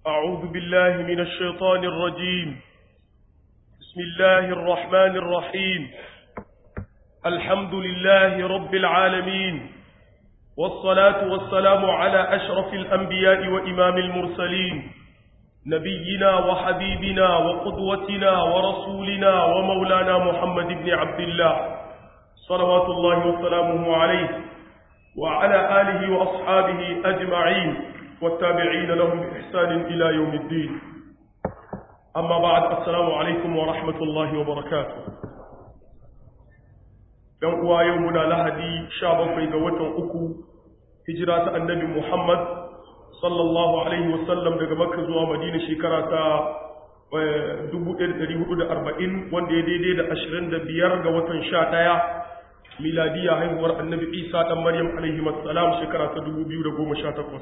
أعوذ بالله من الشيطان الرجيم بسم الله الرحمن الرحيم الحمد لله رب العالمين والصلاة والسلام على أشرف الأنبياء وإمام المرسلين نبينا وحبيبنا وقدوتنا ورسولنا ومولانا محمد بن عبد الله صلوات الله وسلامه عليه وعلى آله وأصحابه أجمعين والتابعين لهم بإحسان إلى يوم الدين أما بعد السلام عليكم ورحمة الله وبركاته يوم يومنا لهدي شابا في قوة أكو هجرة النبي محمد صلى الله عليه وسلم daga Makka zuwa Madina shekara ta 1440 wanda ya daidai da 25 ga watan 11 miladiya haihuwar annabi isa ɗan maryam alaihi salam shekara ta 2018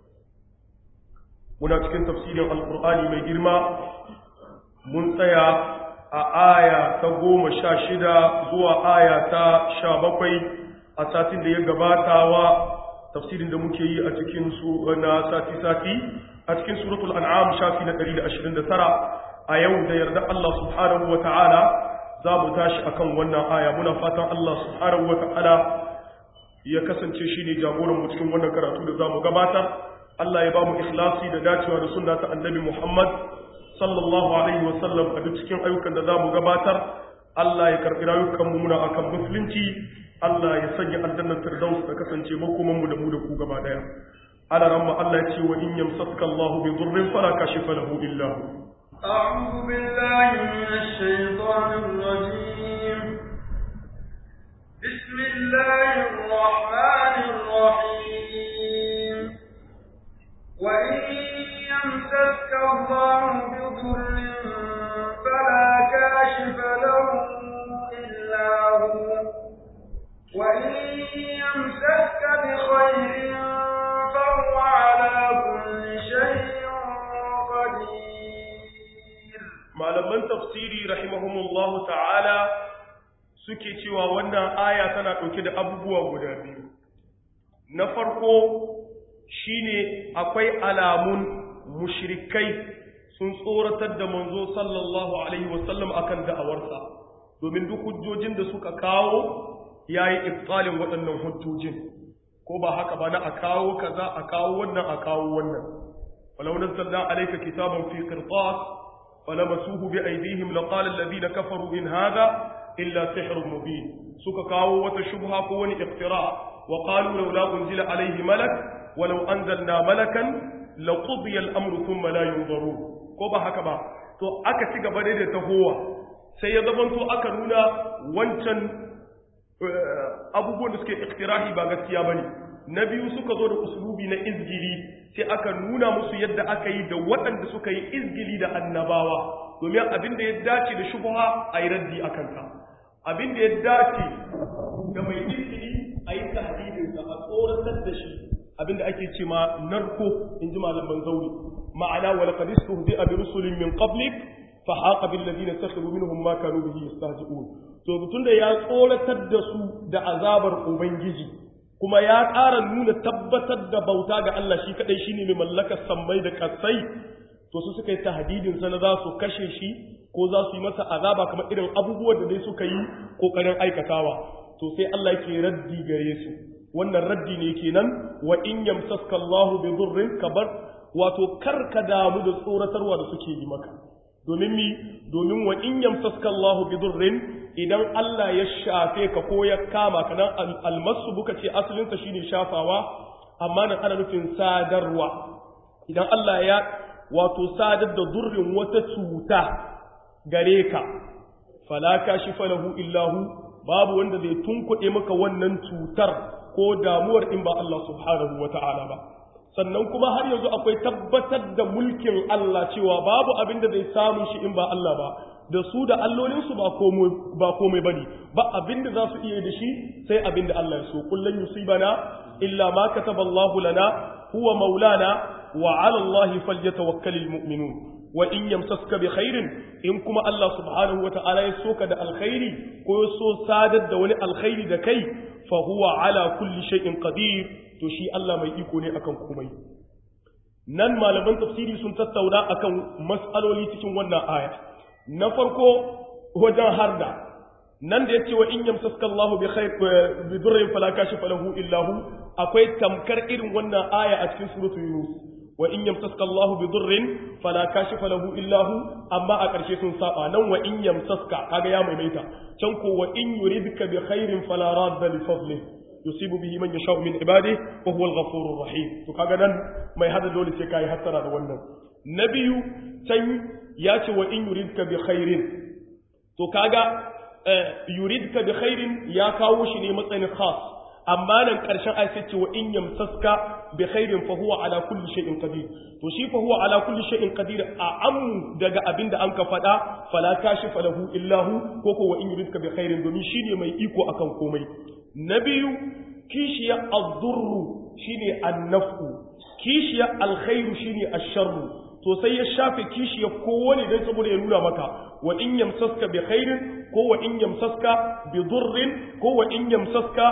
muna cikin tafsirin alkur'ani mai girma mun tsaya a aya ta goma sha shida zuwa aya ta sha bakwai a satin da ya gabatawa tafsirin da muke yi a cikin su na sati-sati a cikin suratul an'am shafi na 129 a yau da yarda Allah subhanahu wa ta'ala za mu tashi akan wannan aya muna fatan Allah subhanahu wata'ala ya kasance shine jagoran mu cikin wannan karatu da zamu gabatar Allah ya ba mu ikhlasi da dacewa da sunna ta Annabi Muhammad sallallahu alaihi wa sallam a duk cikin ayyukan da zamu gabatar Allah ya karbi rayukan mu muna akan musulunci Allah ya sanya aljannar firdaus ta kasance makoman mu da mu da ku gaba daya ala ramma Allah ya ce wa in yamsaka Allahu bi dhurrin fala kashifa lahu illa hu أعوذ بالله من الشيطان الرجيم بسم الله الرحمن الرحيم وإن يمسك الله بضر فلا كاشف له إلا هو وإن يمسك بخير فهو على كل شيء قدير malaman tafsiri rahimahumullahu ta'ala suke cewa wannan aya tana ɗauke da abubuwa guda biyu na farko shine akwai alamun mushrikai sun tsoratar da manzo sallallahu alaihi wasallam akan da'awarsa domin duk hujjojin da suka kawo yayi ibtalin waɗannan hujjojin ko ba haka ba na a kawo kaza a kawo wannan a kawo wannan walau nazzalna alayka kitaban fi qirtas فلمسوه بأيديهم لقال الذين كفروا إن هذا إلا سحر مبين سك كاو وتشبها كون اقتراع وقالوا لولا أنزل عليه ملك ولو أنزلنا ملكا لقضي الأمر ثم لا ينظرون كوبا هكذا to aka ci gaba da tahowa sai ya zamanto aka nuna wancan abubuwan da suke iktirahi ba gaskiya bane na biyu suka zo da usulubi na izgili sai aka nuna musu yadda aka yi da waɗanda suka yi izgili da annabawa domin abin da ya dace da shubha a yi raddi a kanka abin da ya dace da mai izgili a yi tahdidinsa a tsoratar da shi abin da ake ce ma narko in ji malaman zauri ma'ana wa laqad istuhzi'a bi rusulin min qablik fa haqa bil ladina sakhiru minhum ma kanu bihi yastahzi'un to tunda ya tsoratar da su da azabar ubangiji kuma ya ƙara nuna tabbatar da bauta ga Allah shi kaɗai shi ne mai mallakar sammai da ƙasai to su suka yi tahdidin sana za su kashe shi ko za su yi masa azaba kamar irin abubuwan da dai suka yi ƙoƙarin aikatawa to sai Allah ke raddi gare su wannan raddi ne kenan wa in yamsaska Allahu bi dhurrin kabar wato kar ka damu da tsoratarwa da suke yi maka domin mi domin wa in yamsaska Allahu bi dhurrin idan Allah ya shafe ka ko ya kama ka nan almasu buka ce asalinsa shine shafawa amma nan ana nufin sadarwa idan Allah ya wato sadar da durrin wata cuta gare ka fala kashifa lahu illahu babu wanda zai tunkuɗe maka wannan cutar ko damuwar in ba Allah subhanahu wata'ala ba sannan kuma har yanzu akwai tabbatar da mulkin Allah cewa babu abin da zai samu shi in ba Allah ba da su da allolinsu ba komai ba ne ba abin da za su iya da shi sai abin da Allah ya so kullum yusibana illa ma kataba Allahu lana huwa maulana wa ala Allahi falyatawakkalul mu'minun wa in yamsaska bi khairin in kuma Allah subhanahu wata'ala ya soka da alkhairi ko ya so sadar da wani alkhairi da kai fa huwa ala kulli shay'in qadir to shi Allah mai iko ne akan komai nan malaman tafsiri sun tattauna akan mas'aloli cikin wannan aya na farko wajen harda nan da yace wa in yamsaska Allahu bi khair bi durrin fala kashifa lahu illa hu akwai tamkar irin wannan aya a cikin suratu yunus wa in yamsaska Allahu bi durrin fala kashifa lahu illa hu amma a ƙarshe sun saba nan wa in yamsaska kaga ya maimaita can ko wa in yuridka bi khairin fala radda li fadli yusibu bihi man yasha'u min ibadihi wa huwa al-ghafurur rahim to kaga nan mai hada dole sai kai hattara da wannan na biyu can ya ce wa in yuridka bi khairin to kaga yuridka bi khairin ya kawo shi ne matsayin khas amma nan karshen ayat ce wa in yamsaska bi khairin fa huwa ala kulli shay'in qadir to shi fa huwa ala kulli shay'in qadir a ammu daga abinda an ka fada fala kashifa lahu illa hu ko ko wa in yuridka bi khairin domin shine mai iko akan komai na biyu kishiya ad-durru shine an-naf'u kishiya al-khairu shine ash-sharru to sai ya shafe kishiya kowane dan saboda ya nuna maka wa in yamsaska bi khairin ko wa in yamsaska bi durrin ko wa in yamsaska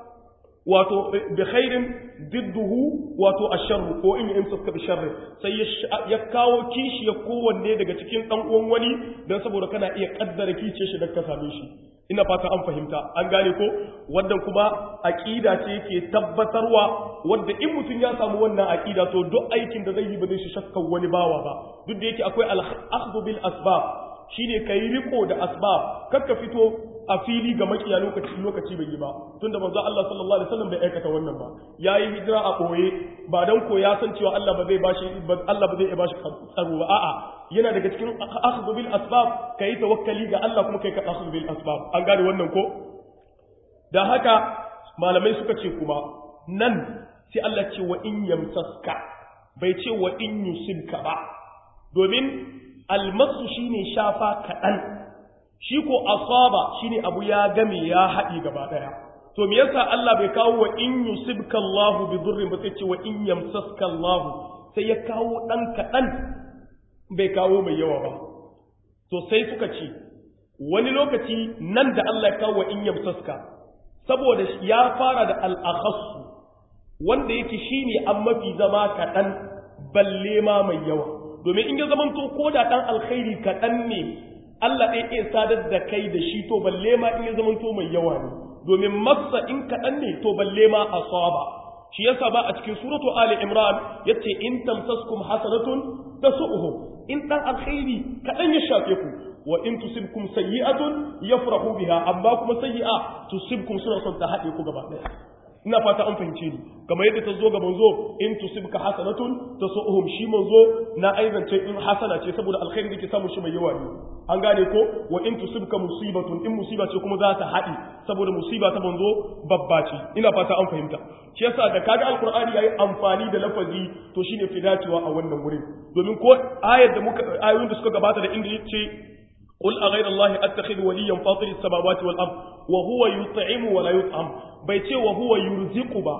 wato bi khairin didduhu wato asharru ko in yamsaska bi sharri sai ya kawo kishiya kowanne daga cikin dan uwan wani dan saboda kana iya kaddara kice shi da ka same shi ina fata an fahimta an gane ko wannan kuma aqida ce yake tabbatarwa wanda in mutum ya samu wannan aqida to duk aikin da zai yi ba zai shi shakkan wani bawa ba duk da yake akwai al-akhdhu bil asbab shine kai riko da asbab kakka fito a fili ga makiya lokaci lokaci bai yi ba tunda manzo Allah sallallahu alaihi wasallam bai aikata wannan ba yayi hijira a boye ba dan ko ya san cewa Allah ba zai bashi Allah ba zai bashi tsaro ba a'a yana daga cikin akhdhu bil asbab kai tawakkali ga Allah kuma kai ka akhdhu bil asbab an gane wannan ko da haka malamai suka ce kuma nan sai Allah ce wa in yamsaska bai ce wa in yusibka ba domin almasu shine shafa kaɗan shi ko asaba shine abu ya game ya haɗi gaba ɗaya to me yasa Allah bai kawo wa in yusibka Allah bi durrin ba sai ce wa in yamsaska Allah sai ya kawo ɗan kaɗan bai kawo mai yawa ba to sai suka ce wani lokaci nan da Allah ya kawo wa in yamsaska saboda ya fara da al-akhassu wanda yake shine an mafi zama kaɗan balle ma mai yawa domin in ya zamanto ko da ɗan alkhairi kaɗan ne Allah ɗaya iya sadar da kai da shi to balle ma in ya zamanto mai yawa ne domin masa in kaɗan ne to balle ma asaba shi yasa ba a cikin suratu ali imran yace in tamsaskum hasanatun tasu'uhum in ɗan alkhairi kaɗan ya shafe ku wa in tusibkum sayyi'atun yafrahu biha amma kuma sayyi'a tusibkum suna son ta haɗe ku gaba ɗaya ina fata an fahimce ni kamar yadda ta zo ga manzo in tusibka hasanatun tasuhum shi manzo na aizance in hasana ce saboda alkhairi da ke samu shi mai yawa ne an gane ko wa in tusibka musibatun in musiba ce kuma za ta haɗi saboda musiba ta manzo babba ce ina fata an fahimta shi yasa da kaga alqur'ani yayi amfani da lafazi to shine fi dacewa a wannan wurin domin ko ayar da muka ayoyin da suka gabata da inda yace قل أغير الله أتخذ وليا فاطر السماوات والأرض وهو يطعم ولا يطعم بيتي وهو يرزق با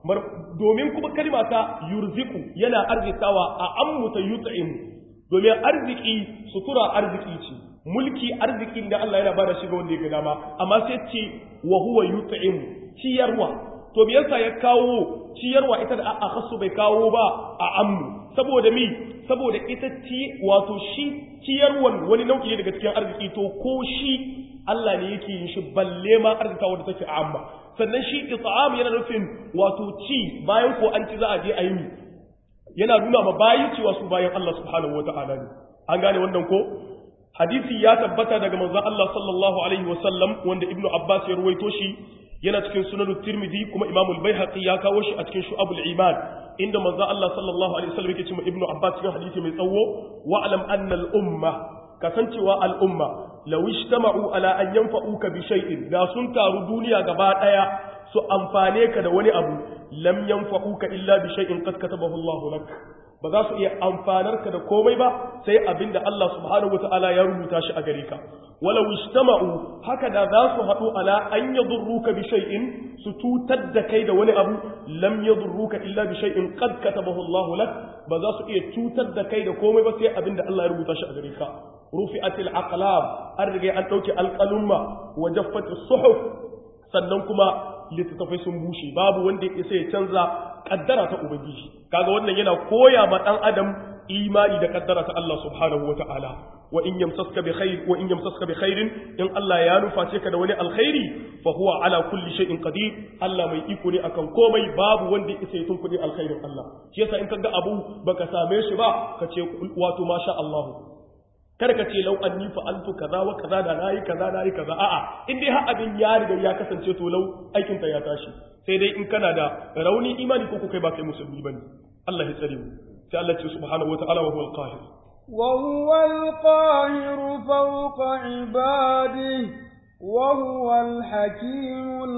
domin kuma kalma ta yurziku yana arzikawa a ammuta yut'im domin arziki sutura arziki ce mulki arzikin da Allah yana bada shi ga wanda ya ga dama amma sai ce wa huwa yut'im ciyarwa to me yasa ya kawo ciyarwa ita da a kasu bai kawo ba a ammu saboda mi saboda ita ci wato shi ciyarwan wani nau'i ne daga cikin arziki to ko shi Allah ne yake yin shi balle ma arzikawa da take amma sannan shi it'am yana nufin wato ci bayan ko an ci za a je a yi yana nuna ma bayi cewa su bayan Allah subhanahu wata'ala ne an gane wannan ko hadisi ya tabbata daga manzon Allah sallallahu alaihi wasallam wanda ibnu abbas ya ruwaito shi yana cikin sunan tirmidhi kuma imamu al-baihaqi ya kawo shi a cikin shu'abul iman inda manzo Allah sallallahu alaihi wasallam yake cewa ibnu abbas cikin hadisi mai tsawo wa alam anna al-umma kasancewa al-umma law ijtama'u ala an yanfa'uka bi shay'in da sun taru duniya gaba daya su amfane ka da wani abu lam yanfa'uka illa bi shay'in qad katabahu Allah lak ba za su iya amfanar ka da komai ba sai abinda Allah subhanahu wataala ya rubuta shi a gare ka walau ijtama'u haka da za su haɗu ala an yadurruka bi shay'in su tutar da kai da wani abu lam yadurruka illa bi shay'in qad katabahu Allah lak ba za su iya tutar da kai da komai ba sai abinda Allah ya rubuta shi a gare ka rufi'atil aqlam an riga an dauke alqalumma wa jaffatis suhuf sannan kuma littattafai sun bushe babu wanda ya isa ya canza kaddara ta ubangiji kaga wannan yana koya ma dan adam imani da kaddara ta Allah subhanahu wataala wa in yamsaska bi khair wa in yamsaska bi khairin in Allah ya nuface ka da wani alkhairi fa huwa ala kulli shay'in qadir Allah mai iko ne akan komai babu wanda ya isa tun kudi alkhairin Allah shi yasa in kaga abu baka same shi ba ka ce wato masha Allah kada ka ce lau anni fa'altu kaza wa kaza da nayi kaza nayi kaza a'a in dai har abin ya riga ya kasance to lau aikin ta ya tashi sai dai in kana da rauni imani ko kai ba kai musulmi bane Allah ya tsare mu sai Allah ce subhanahu wata'ala wa huwal qahir wa huwal qahir fawqa ibadihi wa huwal hakimul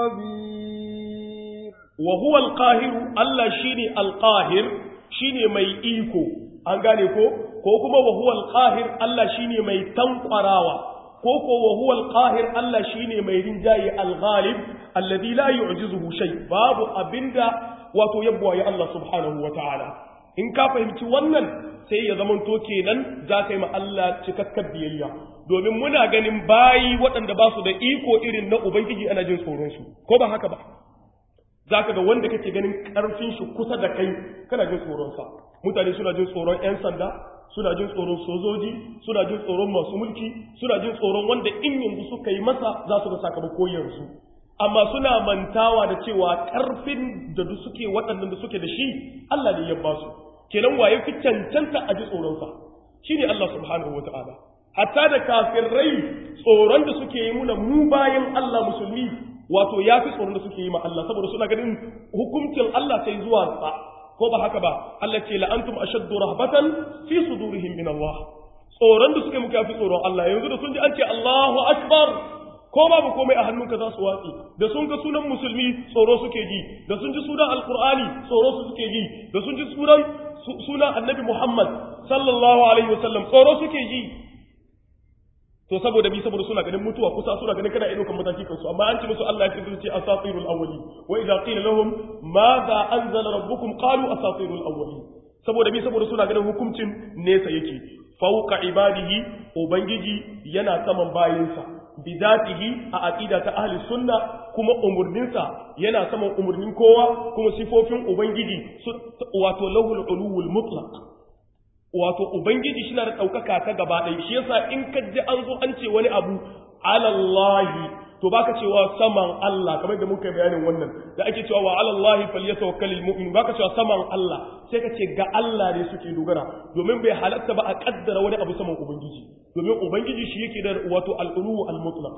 khabir wa huwal qahir Allah shine al qahir shine mai iko an gane ko ko kuma wa huwal qahir Allah shine mai tankwarawa ko ko wa huwal qahir Allah shine mai rinjaye al-ghalib alladhi la yu'jizuhu shay babu abinda wato yabwa ya Allah subhanahu wa ta'ala in ka fahimci wannan sai ya zamanto kenan za ka yi ma Allah cikakkar biyayya domin muna ganin bayi waɗanda ba su da iko irin na ubangiji ana jin tsoron su ko ba haka ba za ka ga wanda kake ganin ƙarfin shi kusa da kai kana jin tsoronsa mutane suna jin tsoron 'yan sanda suna jin tsoron sojoji suna jin tsoron masu mulki suna jin tsoron wanda in yanzu suka yi masa za su ga sakamako yanzu amma suna mantawa da cewa ƙarfin da duk suke waɗannan da suke da shi Allah ne ya ba su kenan waye fi cancanta a ji tsoronsa shine Allah subhanahu wataala hatta da kafirai tsoron da suke yi muna mu bayan Allah musulmi wato ya fi tsoron da suke yi ma Allah saboda suna ganin hukuncin Allah sai zuwa sa ko ba haka ba Allah ce la antum ashaddu rahbatan fi sudurihim min Allah tsoron da suke muka fi tsoron Allah yanzu da sun ji an ce Allahu akbar ko babu komai a hannunka za su watsi da sun ga sunan musulmi tsoro suke ji da sun ji sunan alqur'ani tsoro su suke ji da sun ji sunan sunan annabi Muhammad sallallahu alaihi wasallam tsoro suke ji to saboda bi saboda suna ganin mutuwa kusa suna ganin kana ido kan mataki kansu amma an ce musu Allah ya ce su ce asatirul awwali wa idza qila lahum madha anzala rabbukum qalu asatirul awwali saboda bi saboda suna ganin hukuncin nesa yake fauka ibadihi ubangiji yana saman bayinsa bidatihi a aqida ta ahli sunna kuma umurninsa yana saman umurnin kowa kuma sifofin ubangiji wato lahul ulul mutlaq wato ubangiji shi na da ɗaukaka ta gaba ɗaya shi yasa in ka ji an zo an ce wani abu alallahi to baka cewa saman Allah kamar da muka bayanin wannan da ake cewa wa alallahi falyatawakkalul mu'min baka cewa saman Allah sai ka ce ga Allah ne suke dogara domin bai halatta ba a kaddara wani abu saman ubangiji domin ubangiji shi yake da wato al-ulu al-mutlaq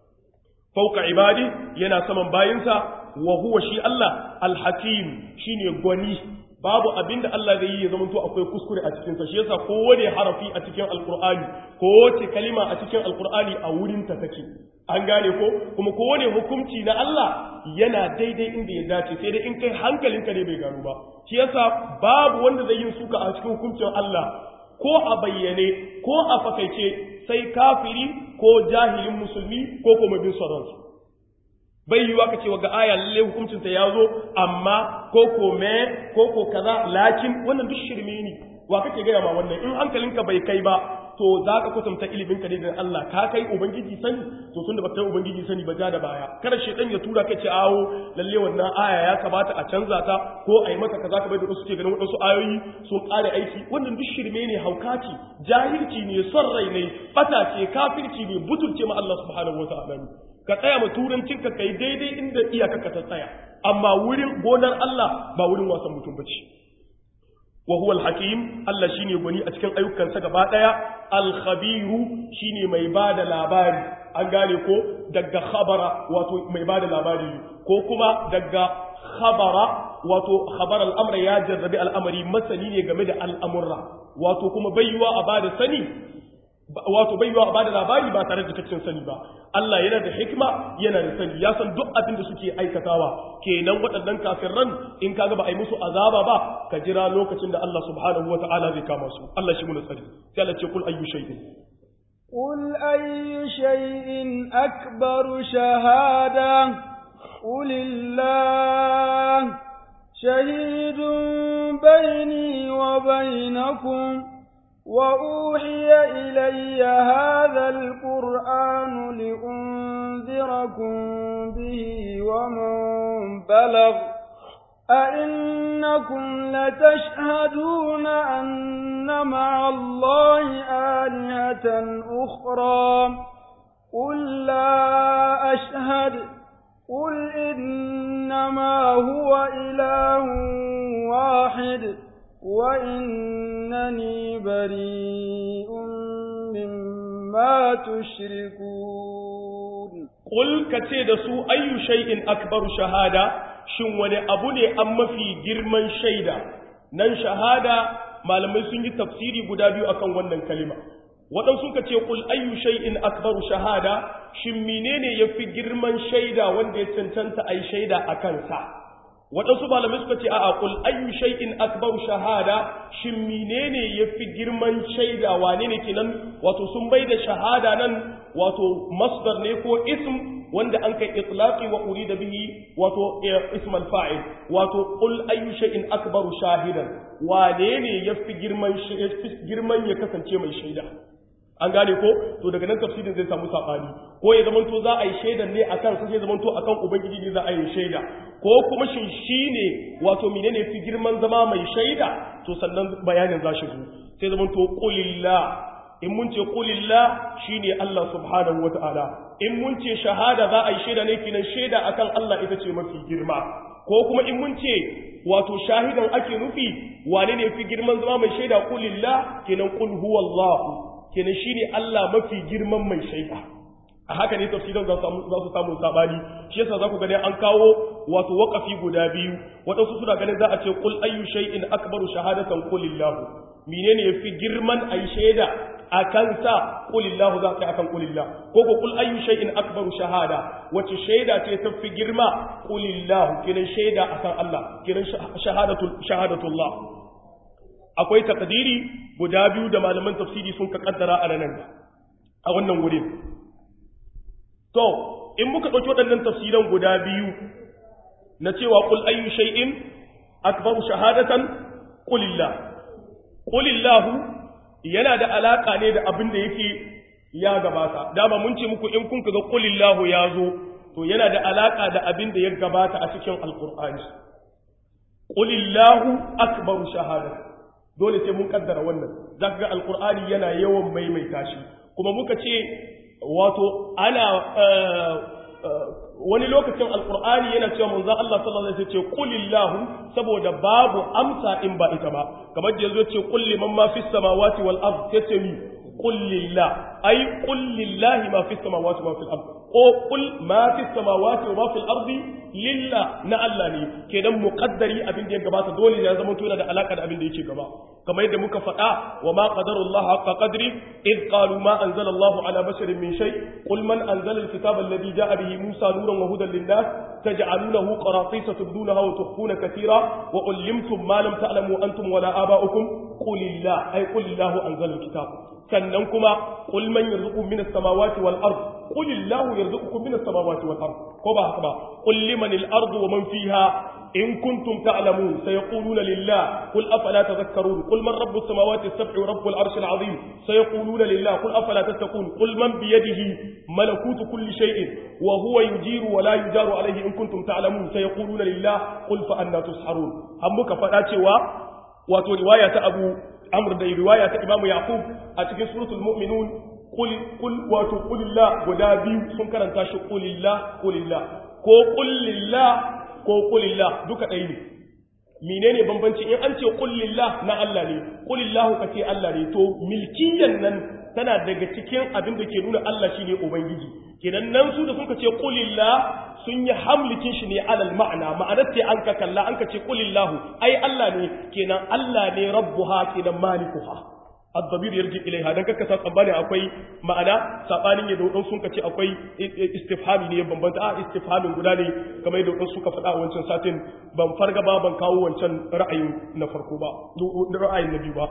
fauka ibadi yana saman bayinsa wa huwa shi Allah al-hakim shine gwani babu abin da Allah zai yi ya zama to akwai kuskure a cikin sa shi yasa kowane harafi a cikin alqur'ani kowace kalima a cikin alqur'ani a wurin ta take an gane ko kuma kowane hukunci na Allah yana daidai inda ya dace sai dai in kai hankalinka ne bai gano ba shi yasa babu wanda zai yin suka a cikin hukuncin Allah ko a bayyane ko a fakaice sai kafiri ko jahilin musulmi ko kuma bin sauransu bai yiwa ka ce wa ga aya lalle hukuncinta ya zo amma ko ko me ko ko kaza lakin wannan duk shirme ne wa kake gaya ma wannan in hankalinka bai kai ba to za ka kusanta ilimin ka ne da Allah ka kai ubangiji sani to tunda ba kai ubangiji sani ba ja da baya kada shedan ya tura ka ce awo lalle wannan aya ya kamata a canza ta ko a yi mata kaza kamar da wasu ke ganin wadansu ayoyi sun kare aiki wannan duk shirme ne haukaci jahilci ne son rai ne bata ce kafirci ne butulce ma Allah subhanahu wataala ne ka tsaya ma turancin ka kai daidai inda iyaka ka ta tsaya amma wurin gonar Allah ba wurin wasan mutum bace wa huwa al-hakim Allah shine gwani a cikin ayyukansa gaba daya al-khabiru shine mai bada labari an gane ko daga khabara wato mai bada labari ko kuma daga khabara wato khabar al-amra ya jarrabi al'amari masani ne game da al'amurra wato kuma baiwa a bada sani wato bai yiwa a bada labari ba tare da cikakken sani ba Allah yana da hikima yana da sani ya san duk abin da suke aikatawa kenan waɗannan kafirran in kaga ba a yi musu azaba ba ka jira lokacin da Allah subhanahu wata'ala zai kama su Allah shi mu tsari sai Allah ce kul ayyu shay'in قل أي شيء أكبر شهادة قل الله شهيد بيني وبينكم وأوحي إلي هذا القرآن لأنذركم به ومن بلغ أئنكم لتشهدون أن مع الله آلهة أخرى قل لا أشهد قل إنما هو إله واحد وإنني بريء مما تشركون قل كتيد سو أي شيء أكبر شهادة shin wani abu ne an mafi girman shaida nan shahada malamai sun yi tafsiri guda biyu akan wannan kalima waɗansu ka ce ƙul ayyu shay'in akbaru shahada shin menene yafi girman shaida wanda ya cancanta ai shaida a kansa waɗansu malamai suka ce a'a ƙul ayyu shay'in akbaru shahada shin menene yafi girman shaida wane ne kenan wato sun bai da shahada nan wato masdar ne ko ism wanda an kai itlaqi wa urida bihi wato ism al-fa'il wato qul ayyu shay'in akbaru shahidan wane ne yafi girman girman ya kasance mai shaida an gane ko to daga nan tafsirin zai samu sabani ko ya zamanto za a yi shaidan ne akan sai zamanto akan ubangiji ne za a yi shaida ko kuma shin shine wato menene fi girman zama mai shaida to sannan bayanin za shi sai zamanto qulillah in mun ce qulillah shine Allah subhanahu wataala in mun ce shahada za a yi shaida ne kinan shaida akan Allah ita ce mafi girma ko kuma in mun ce wato shahidan ake nufi wane ne fi girman zama mai shaida qulillah kinan qul huwallahu kenan shine Allah mafi girman mai shaida a haka ne tafsirin za su samu sabani shi yasa za ku gani an kawo wato waqafi guda biyu waɗansu suna ganin za a ce qul ayyu shay'in akbaru shahadatan qulillahu menene yafi girman ai shaida akan sa qulillahu za ka akan qulillah ko ko qul ayyu shay'in akbaru shahada wace shaida ce tafi girma qulillahu kenan shaida akan Allah kenan shahadatul shahadatullah akwai takdiri guda biyu da malaman tafsiri sun ka kaddara a nan a wannan wurin to in muka dauki waɗannan tafsiran guda biyu na cewa qul ayyu shay'in akbaru shahadatan qulillah qulillahu yana da alaka ne da abin da yake ya gabata dama mun ce muku in kun ga qulillahu ya zo to yana da alaka da abin da ya gabata a cikin alqur'ani qulillahu akbaru shahadatan dole sai mun kaddara wannan za ka ga alkur'ani yana yawan maimaita shi kuma muka ce wato ana wani lokacin alkur'ani yana cewa manzo Allah sallallahu alaihi wasallam ce qulillahu saboda babu amsa in ba ita ba kamar da yazo ce qul liman ma fis samawati wal ard sai mi qul lillah ay qul lillahi ma fis samawati wa fil ard ko qul ma fis samawati wa ma fil ardi lillah na Allah ne kenan muqaddari abin da ya gabata dole ya zama tuna da alaka da abin da yake gaba kamar yadda muka faɗa wa ma qadarullahu haqqa qadri id qalu ma anzala Allahu ala basharin min shay qul man anzala alkitaba alladhi ja'a bihi Musa nuran wa hudan lin-nas taj'alunahu qaratisa tubdunaha wa tukhfuna katira wa ullimtum ma lam ta'lamu antum wala aba'ukum qulillah ay qulillahu anzala alkitab sannan kuma qul man yarzuqu minas samawati wal ard qulillahu yarzuqukum minas samawati wal ard ko ba haka ba qul limanil ardu wa man fiha إن كنتم تعلمون سيقولون لله قل أفلا تذكرون قل من رب السماوات السبع ورب العرش العظيم سيقولون لله قل أفلا تتقون قل من بيده ملكوت كل شيء وهو يجير ولا يجار عليه إن كنتم تعلمون سيقولون لله قل فأنا تسحرون همك فأتوا واتو رواية أبو أمر دي رواية إمام يعقوب أتكي سورة المؤمنون قل قل واتو قل الله ودابيو سنكرا تاشو قل الله قل الله قل لله ko kulillah duka ɗaya ne menene bambanci in an ce kulillah na Allah ne kulillah ka ce Allah ne to milkiyan nan tana daga cikin abin da ke nuna Allah shine ubangiji kenan nan su da suka ce kulillah sun yi hamlikin shi ne alal ma'ana ma'anar ce an ka kalla an ka ce kulillahu ai Allah ne kenan Allah ne rabbuha kenan malikuha الضمير يرجع إليها dan kaka sa tsammani akwai ma'ana sabanin yadda wadan sun kace akwai istifhami ne bambanta a istifhamin guda ne kamar yadda wadan suka faɗa a wancan satin ban farga ba ban kawo wancan ra'ayin na farko ba ra'ayin na biyu ba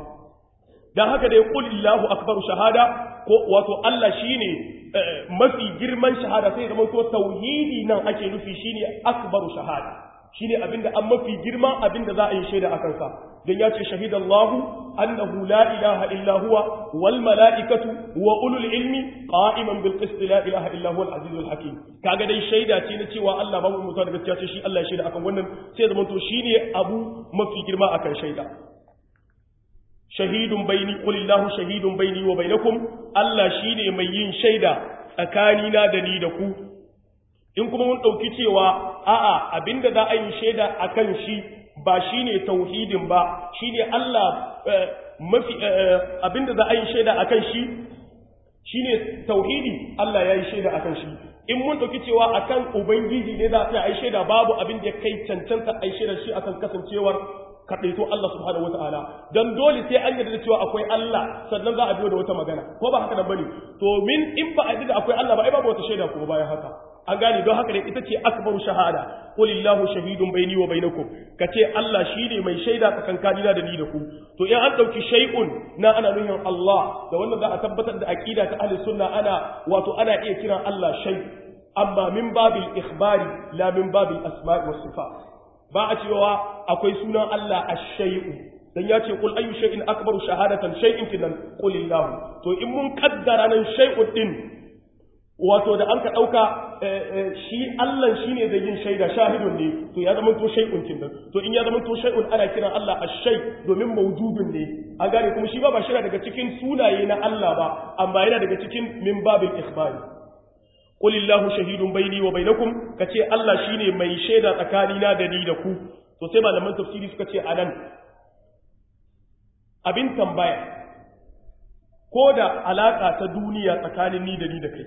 dan haka da yaqul illahu akbaru shahada ko wato Allah shine mafi girman shahada sai zama to tauhidi nan ake nufi shine akbaru shahada shine abinda an mafi girma abinda za a yi shaida akan sa dan ya ce shahidallahu annahu la ilaha illa huwa wal malaikatu wa ulul ilmi qa'iman bil qist la ilaha illa huwa al azizul hakim kaga dai shaida ce na cewa Allah babu mutuwa da gaskiya ce shi Allah ya shaida akan wannan sai zaman to shine abu mafi girma akan shaida shahidun baini qulillahu shahidun baini wa bainakum Allah shine mai yin shaida tsakanina da ni da ku in kuma mun dauki cewa a'a abinda za a yi shaida akan shi ba shine tauhidin ba shine Allah mafi abinda za a yi shaida akan shi shine tauhidi Allah ya yi shaida akan shi in mun dauki cewa akan ubangiji ne za a yi shaida babu abin da ya kai cancanta a yi shaida shi akan kasancewar kaɗaito Allah subhanahu wata'ala don dole sai an yarda da cewa akwai Allah sannan za a biyo da wata magana ko ba haka nan bane to min in ba a yarda da akwai Allah ba ai babu wata shaida kuma bayan haka an gane don haka ne ita ce akbaru shahada qulillahu shahidun baini wa bainakum kace Allah shine mai shaida tsakankanina da ni da ku to in an dauki shay'un na ana nuhin Allah da wannan za a tabbatar da aqida ta ahli sunna ana wato ana iya kiran Allah shay amma min babil ikhbari la min babil asma'i was sifat ba a cewa akwai sunan Allah ash-shay'u dan ya ce kul ayu shay'in akbaru shahadatan shay'in kinan qulillahu to in mun kaddara nan shay'un din wato da an ka ɗauka shi Allah shi ne zai yin shaida shahidun ne to ya zama to shay'un kin to in ya zama to shay'un ana kiran Allah ash-shay domin mawjudun ne an gane kuma shi ba ba shi daga cikin sunaye na Allah ba amma yana daga cikin min babil ikhbari qul illahu shahidun baini wa bainakum kace Allah shine mai shaida tsakanina da ni da ku to sai malaman tafsiri suka ce anan abin tambaya ko da alaka ta duniya tsakanin ni da ni da kai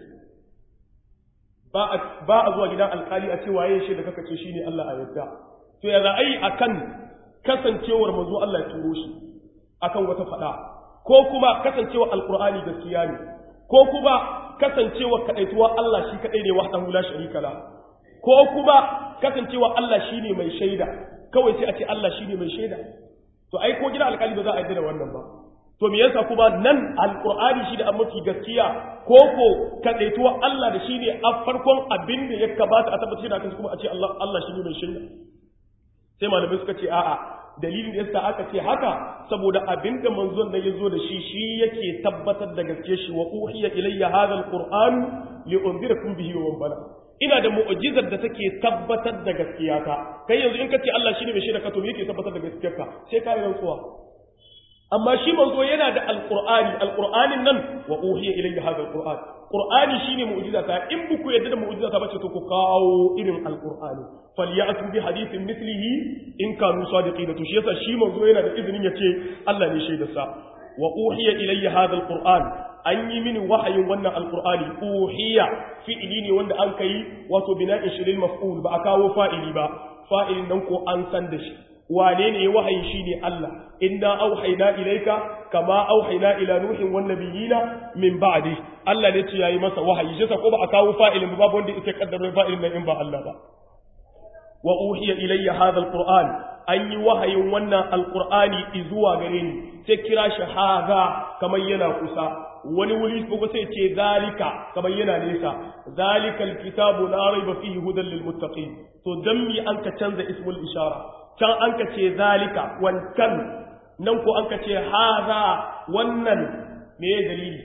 ba a zuwa gidan alkali a ce waye shi da kaka ce shine Allah a yadda to ya za a yi akan kasancewar manzo Allah ya turo shi akan wata fada ko kuma kasancewar alqur'ani gaskiya ne ko kuma kasancewar kadaituwa Allah shi kadai ne wahdahu la sharika la ko kuma kasancewar Allah shine mai shaida kawai sai a ce Allah shine mai shaida to ai ko gidan alkali ba za a yarda da wannan ba to me yasa kuma nan alqur'ani shi da an mafi gaskiya ko ko kadaituwa Allah da shine a farkon abin da ya kabata a tabbatar da kansu kuma a ce Allah Allah shine mai shirya sai malamai suka ce a'a dalilin da yasa aka ce haka saboda abin da manzon da yazo da shi shi yake tabbatar da gaske shi wa uhiya ilayya hadha alqur'an li unzirakum bihi wa man bala ina da mu'jizar da take tabbatar da gaskiyata kai yanzu in ka ce Allah shine mai shirya ka to me yake tabbatar da gaskiyarka sai ka yi rantsuwa amma shi manzo yana da alqur'ani alqur'anin nan wa uhiya ilayya hadha alqur'an qur'ani shine mu'jiza ta in buku yadda da mu'jiza ta bace to ku kawo irin alqur'ani falyatu bi hadithin mithlihi in kanu sadiqina to shi yasa shi manzo yana da izinin yace Allah ne shaida sa wa uhiya ilayya hadha alqur'an an yi mini wahayin wannan alqur'ani uhiya fi'ili ne wanda an kai wato bina'in shiril maf'ul ba a kawo fa'ili ba fa'ilin nan ko an san da shi wane ne wahayi shine Allah inna auhayna ilayka kama auhayna ila nuhin wan nabiyina min ba'di Allah ne ce yayi masa wahayi shi ko ba a kawo fa'ilin ba babu wanda yake kaddara fa'ilin nan in ba Allah ba wa uhiya ilayya hadha alquran an yi wahayin wannan alqur'ani zuwa gare ni sai kira shi hadha kamar yana kusa wani wuri ko sai ce zalika kamar yana nesa zalikal kitabu la raiba fihi hudan lil muttaqin to dan mi an ka canza ismul ishara can an ka ce zalika wancan nan ko an ka ce haza wannan me ya dalili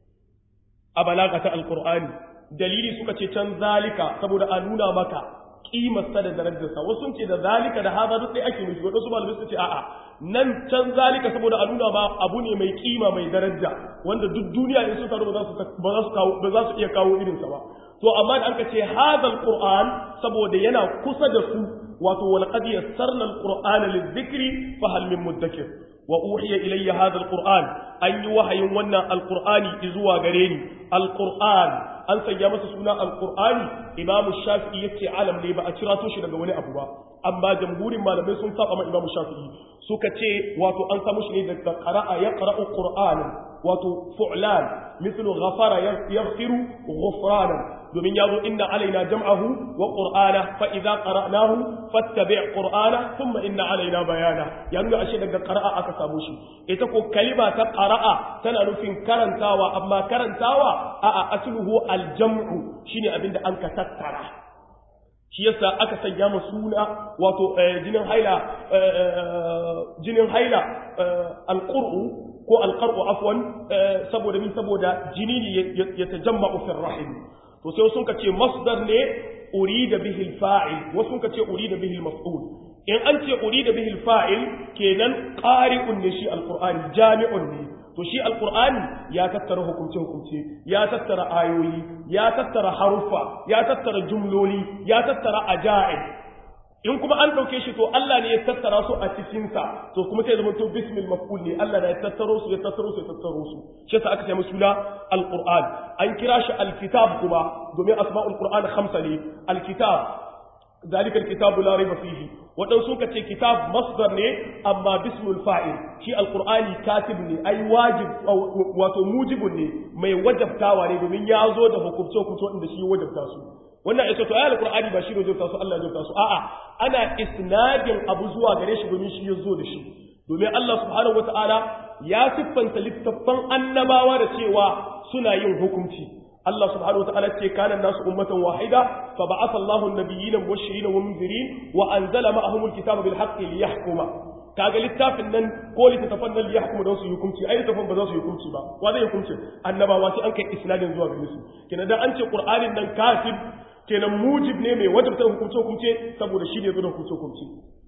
a balaga ta alkur'ani dalili suka ce can zalika saboda a nuna maka kimarsa da darajarsa wasu sun ce da zalika da haza duk ɗaya ake nufi wadansu malamai suka ce a'a nan can zalika saboda a nuna ba abu ne mai kima mai daraja wanda duk duniya in sun taru ba za su iya kawo irinsa ba to amma da an ka ce haza alkur'an saboda yana kusa da su wato walqad yassarna alqur'ana lidhikri fa hal min mudakkir wa uhiya ilayya hadha alqur'an an yi wahayin wannan alqur'ani zuwa gare ni alqur'an an sanya masa suna alqur'ani imam shafi'i yace alam ne ba a kira to shi daga wani abu ba amma jamhurin malamai sun saba ma imam shafi'i suka ce wato an samu shi ne daga qara'a yaqra'u qur'anan wato fu'lan mithlu ghafara yaghfiru ghufranan domin ya zo inna alaina jam'ahu wa qur'ana fa idza qara'nahu fattabi' qur'ana thumma inna alaina bayana yanzu ashe daga qara'a aka samu shi ita ko kalima ta qara'a tana nufin karantawa amma karantawa a a asluhu aljam'u shine abinda an ka tattara shi yasa aka sanya ma suna wato jinin haila jinin haila alqur'u ko alqar'u afwan saboda min saboda jini ne ya tajamma'u fi rahim to sai sun ce masdar ne urida bihi alfa'il wasu sun ce urida bihi almaf'ul in an ce urida bihi alfa'il kenan qari'un ne shi alqur'ani jami'un ne to shi alqur'ani ya tattara hukumce hukumce ya tattara ayoyi ya tattara haruffa ya tattara jumloli ya tattara ajaib in kuma an dauke shi to Allah ne ya tattara su a cikin sa to kuma sai zama to bismil maf'ul ne Allah ne ya tattaro su ya tattaro su ya tattaro su shi yasa aka ce musu suna alquran an kira shi alkitab kuma domin asma'ul qur'an khamsa ne alkitab ذلك الكتاب لا ريب فيه wadan suka ce kitab masdar ne amma bismul fa'il shi alqur'ani katib ne ai wajib wato mujibun ne mai wajabtawa ne domin ya zo da hukumce hukumce wanda shi wajabta su wannan ita to ayar alqur'ani ba shi ne wajabta su Allah ya wajabta su a'a ana isnadin abu zuwa gare shi domin shi ya zo da shi domin Allah subhanahu wataala ya siffanta littattafan annabawa da cewa suna yin hukunci Allah subhanahu wataala ce kana nasu ummatan wahida fa ba'atha Allahu an-nabiyyina mubashirin wa munzirin wa anzala ma'ahum al-kitaba bil haqqi liyahkuma kaga littafin nan ko littafin nan liyahkuma don su yi hukunci ai littafin ba za su yi hukunci ba wa zai hukunci annabawa sai an kai isnadin zuwa gare su kenan dan an ce qur'anin nan katib kenan mujib ne mai wajibta hukunce hukunce saboda shi ne zuwa hukunce hukunce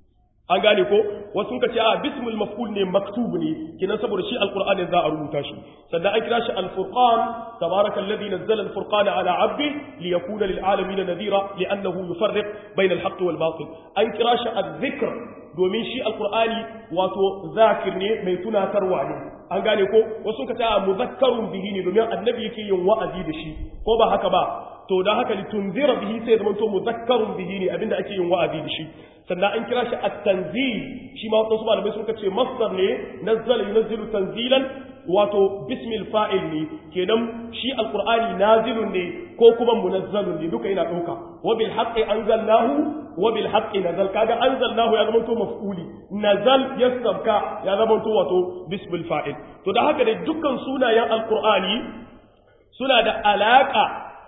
an gane ko wasu ka ce a bismul maf'ul ne maktub ne kinan saboda shi alqur'ani za a rubuta shi sannan an kira shi alfurqan tabaraka alladhi nazzala alfurqana ala 'abdi liyakuna lil alamin nadhira li'annahu yufarriq bayna alhaqq wal batil an kira shi adh-dhikr domin shi alqur'ani wato zakir ne mai tunatarwa ne an gane ko wasu ka ce a muzakkarun bihi ne domin annabi yake yin wa'azi da shi ko ba haka ba to da haka litunzira bihi sai zama to muzakkarun bihi ne abinda ake yin wa'azi da shi sannan an kira shi at-tanzil shi ma wasu malamai suka ce masdar ne nazzala yunzilu tanzilan wato bismil fa'il ne kenan shi alqur'ani nazilun ne ko kuma munazzalun ne duka yana dauka wa bil haqqi anzalnahu wa bil haqqi nazal kaga anzalnahu ya zama to maf'uli nazal yasabka ya zama to wato bismil fa'il to da haka da dukkan sunayen alqur'ani suna da alaka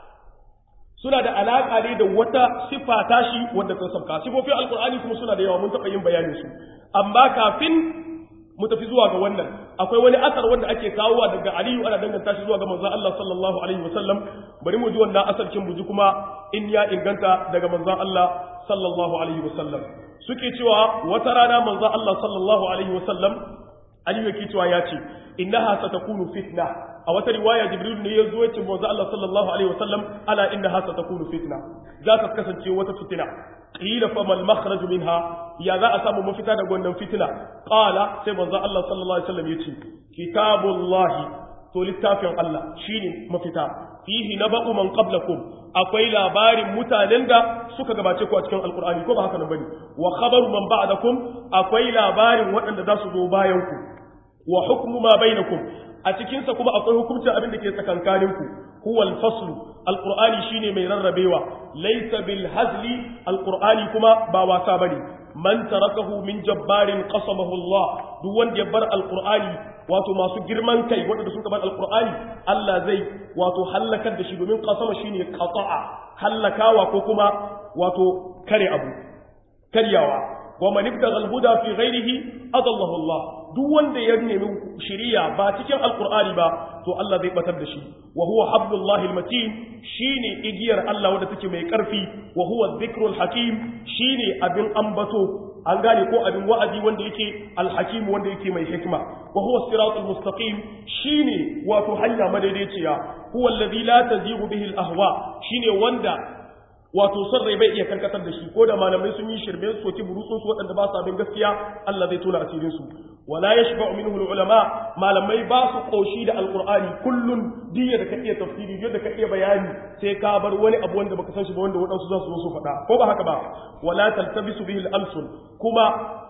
suna da alaƙa ne da wata siffa tashi wadda ta sabka sifofin alkur'ani kuma suna da yawa mun taɓa yin bayanin su amma kafin mu tafi zuwa ga wannan akwai wani asar wanda ake kawowa daga aliyu ana danganta shi zuwa ga manzon Allah sallallahu alaihi wasallam bari mu ji wannan asar kin buji kuma in ya inganta daga manzon Allah sallallahu alaihi wasallam suke cewa wata rana manzon Allah sallallahu alaihi wasallam aliyu yake cewa ya ce innaha satakunu fitna a wata riwaya jibril ne ya zo ya ce manzo Allah sallallahu alaihi wasallam ala innaha satakunu fitna za ta kasance wata fitina qila fa mal makhraj minha ya za a samu mafita daga wannan fitina qala sai manzo Allah sallallahu alaihi wasallam yace kitabullahi to littafin Allah shine mafita fihi naba'u man qablakum akwai labarin mutanen da suka gabace ku a cikin alqur'ani ko ba haka nan bane wa khabaru man ba'dakum akwai labarin waɗanda za su zo bayan ku wa hukmu ma bainakum a cikinsa kuma akwai hukuncin abin da ke tsakankaninku huwal faslu alqur'ani shine mai rarrabewa laysa bil hazli alqur'ani kuma ba wasa bane man tarakahu min jabbarin qasamahu Allah duk wanda ya bar alqur'ani wato masu girman kai wanda suka bar alqur'ani Allah zai wato halakar da shi domin qasama shine qata'a halakawa ko kuma wato kare abu karyawa wa man ibtagha al-huda fi ghayrihi adallahu Allah duk wanda ya nemi shiriya ba cikin alqur'ani ba to Allah zai batar da shi wa huwa hablullahi al-matin shine igiyar Allah wanda take mai karfi wa huwa dhikrul hakim shine abin ambato an gane ko abin wa'azi wanda yake al-hakim wanda yake mai hikma wa huwa siratul mustaqim shine wato hanya madaidaiciya huwa alladhi la tazighu bihi al-ahwa shine wanda wato son rai bai iya karkatar da shi ko da malamai sun yi shirme su soki burutsun su waɗanda ba su abin gaskiya Allah zai tona asirin su wala yashba'u minhu ulama malamai ba su koshi da alqur'ani kullun diya da ka iya tafsiri yadda ka iya bayani sai ka bar wani abu wanda baka san shi ba wanda waɗansu za su zo su faɗa ko ba haka ba wala taltabisu bihi al-alsun kuma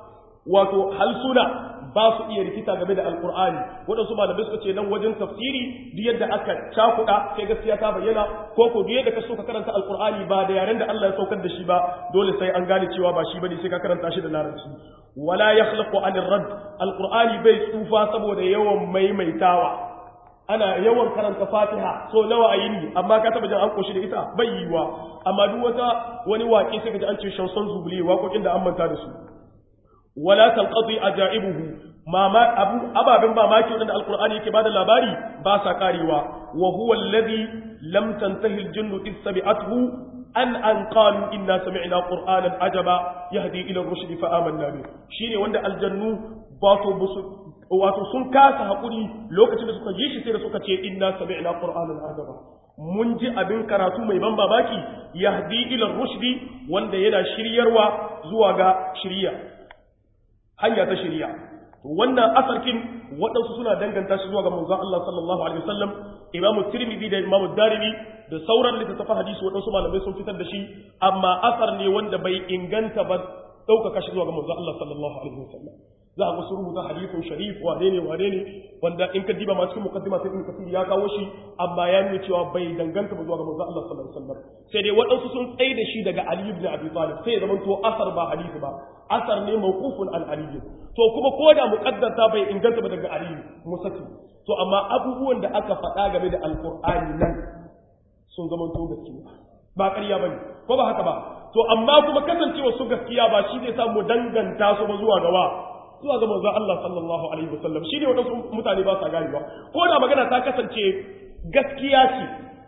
wato halsuna ba su iya rikita game da alkur'ani waɗansu malamai suka ce nan wajen tafsiri duk yadda aka cakuɗa sai gaskiya ta bayyana ko ko duk yadda ka so ka karanta alkur'ani ba da yaren da Allah ya saukar da shi ba dole sai an gane cewa ba shi bane sai ka karanta shi da larabci wala yakhlaqu anir radd alkur'ani bai tsufa saboda yawan maimaitawa ana yawan karanta fatiha so nawa a yini amma ka taba jin an koshi da ita bai yiwa amma duk wata wani waƙe sai ka ji an ce shanson zubule waƙoƙin da an manta da su wala tanqadi ajaibuhu mama abu ababen mamaki wanda alqur'ani yake bada labari ba sa karewa wa huwa alladhi lam tantahi aljinnu is sami'athu an an qalu inna sami'na qur'anan ajaba yahdi ila ar-rushd fa amanna bi shine wanda aljannu ba to wato sun kasa hakuri lokacin da suka ji shi sai da suka ce inna sami'na qur'anan ajaba mun ji abin karatu mai ban babaki yahdi ila ar-rushd wanda yana shiryarwa zuwa ga shiriya hanya ta shiriya wannan asarkin waɗansu suna danganta shi zuwa ga manzon Allah sallallahu alaihi wasallam imamu tirmidhi da imamu darimi da sauran littattafan hadisi waɗansu malamai sun fitar da shi amma asar ne wanda bai inganta ba ɗaukaka shi zuwa ga manzon Allah sallallahu alaihi wasallam za a ga su rubuta hadithun sharif wane ne wane ne wanda in ka diba ma cikin mukaddima sai ibn kasir ya kawo shi amma ya nuna cewa bai danganta ba zuwa ga manzon Allah sallallahu alaihi wasallam sai dai waɗansu sun tsaye da shi daga Ali ibn Abi Talib sai ya zama to asar ba hadisi ba asar ne mawqufun an Ali to kuma ko da muqaddata bai inganta ba daga Ali musaki to amma abubuwan da aka faɗa game da alqur'ani nan sun zama to gaskiya ba ƙarya bane ko ba haka ba to amma kuma kasancewa su gaskiya ba shi zai sa mu danganta su ba zuwa gawa zuwa ga manzon Allah sallallahu alaihi wasallam shi ne wadansu mutane ba sa gani ba ko da magana ta kasance gaskiya ce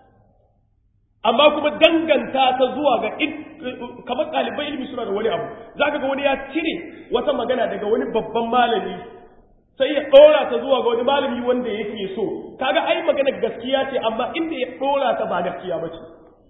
amma kuma danganta ta zuwa ga kamar ɗalibai ilimi suna da wani abu zaka ga wani ya cire wata magana daga wani babban malami sai ya ɗora ta zuwa ga wani malami wanda yake so kaga ai magana gaskiya ce amma inda ya ɗora ta ba gaskiya ba ce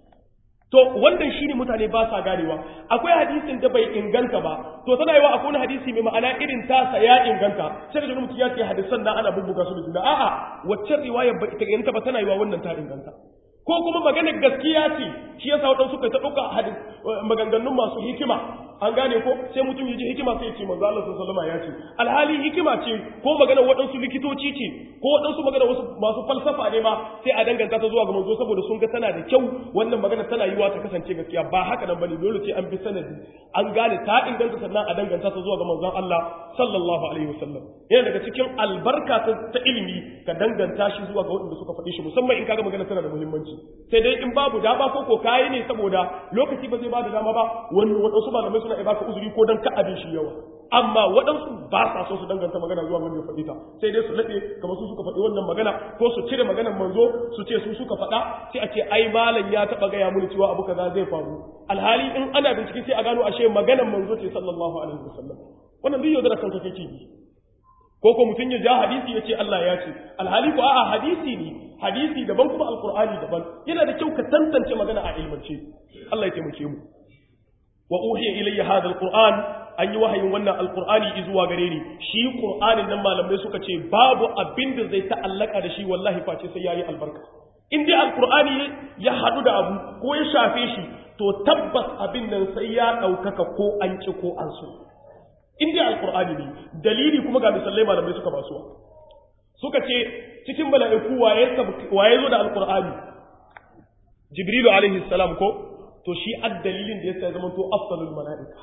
to wannan shine mutane ba sa ganewa akwai hadisin da bai inganta ba to tana yiwa akwai wani hadisi mai ma'ana irin tasa ya inganta sai da mutum ya ce hadisan nan ana bubbuga su da juna a'a wacce riwaya ba ita inganta ba tana yiwa wannan ta inganta ko kuma maganar gaskiya ce shi yasa wadansu suka ta dauka hadis maganganun masu hikima an gane ko sai mutum ya ji hikima sai ya ce manzo Allah sallallahu alaihi ya ce alhali hikima ce ko maganar wadansu likitoci ce ko wadansu maganar wasu masu falsafa ne ma sai a danganta ta zuwa ga manzo saboda sun ga tana da kyau wannan magana tana yiwa ta kasance gaskiya ba haka nan bane dole sai an bi sanadi an gane ta inganta sannan a danganta ta zuwa ga manzon Allah sallallahu alaihi wasallam yana daga cikin albarka ta ilimi ka danganta shi zuwa ga waɗanda suka faɗi shi musamman in kaga magana tana da muhimmanci sai dai in babu dama ko ko kayi ne saboda lokaci ba zai bada dama ba wani waɗansu malamai suna baka uzuri ko dan ka abin shi yawa amma waɗansu ba sa so su danganta magana zuwa wanda ya faɗi ta sai dai su laɗe kamar su suka faɗi wannan magana ko su cire maganar manzo su ce su suka faɗa sai a ce ai malam ya taɓa gaya mini cewa abu kaza zai faru alhali in ana bincike sai a gano ashe maganar manzo ce sallallahu alaihi wasallam wannan duk yaudara kanka kake bi ko ko mutum ya ja hadisi ya ce Allah ya ce alhali ko a'a hadisi ne hadisi daban kuma alqur'ani daban yana da kyau ka tantance magana a ilmance Allah ya taimake mu wa uhiya ilayya hadha alquran an yi wahayin wannan alqur'ani zuwa gare ni shi qur'anin nan malamai suka ce babu abin da zai ta'allaka da shi wallahi face sai yayi albarka in dai alqur'ani ya hadu da abu ko ya shafe shi to tabbas abin nan sai ya daukaka ko an ki ko an so in dai alqur'ani ne dalili kuma ga misalai malamai suka basuwa suka ce cikin mala'iku waye waye zo da alqur'ani jibrilu alaihi salam ko to shi addalilin da yasa ya zama to afdalul mala'ika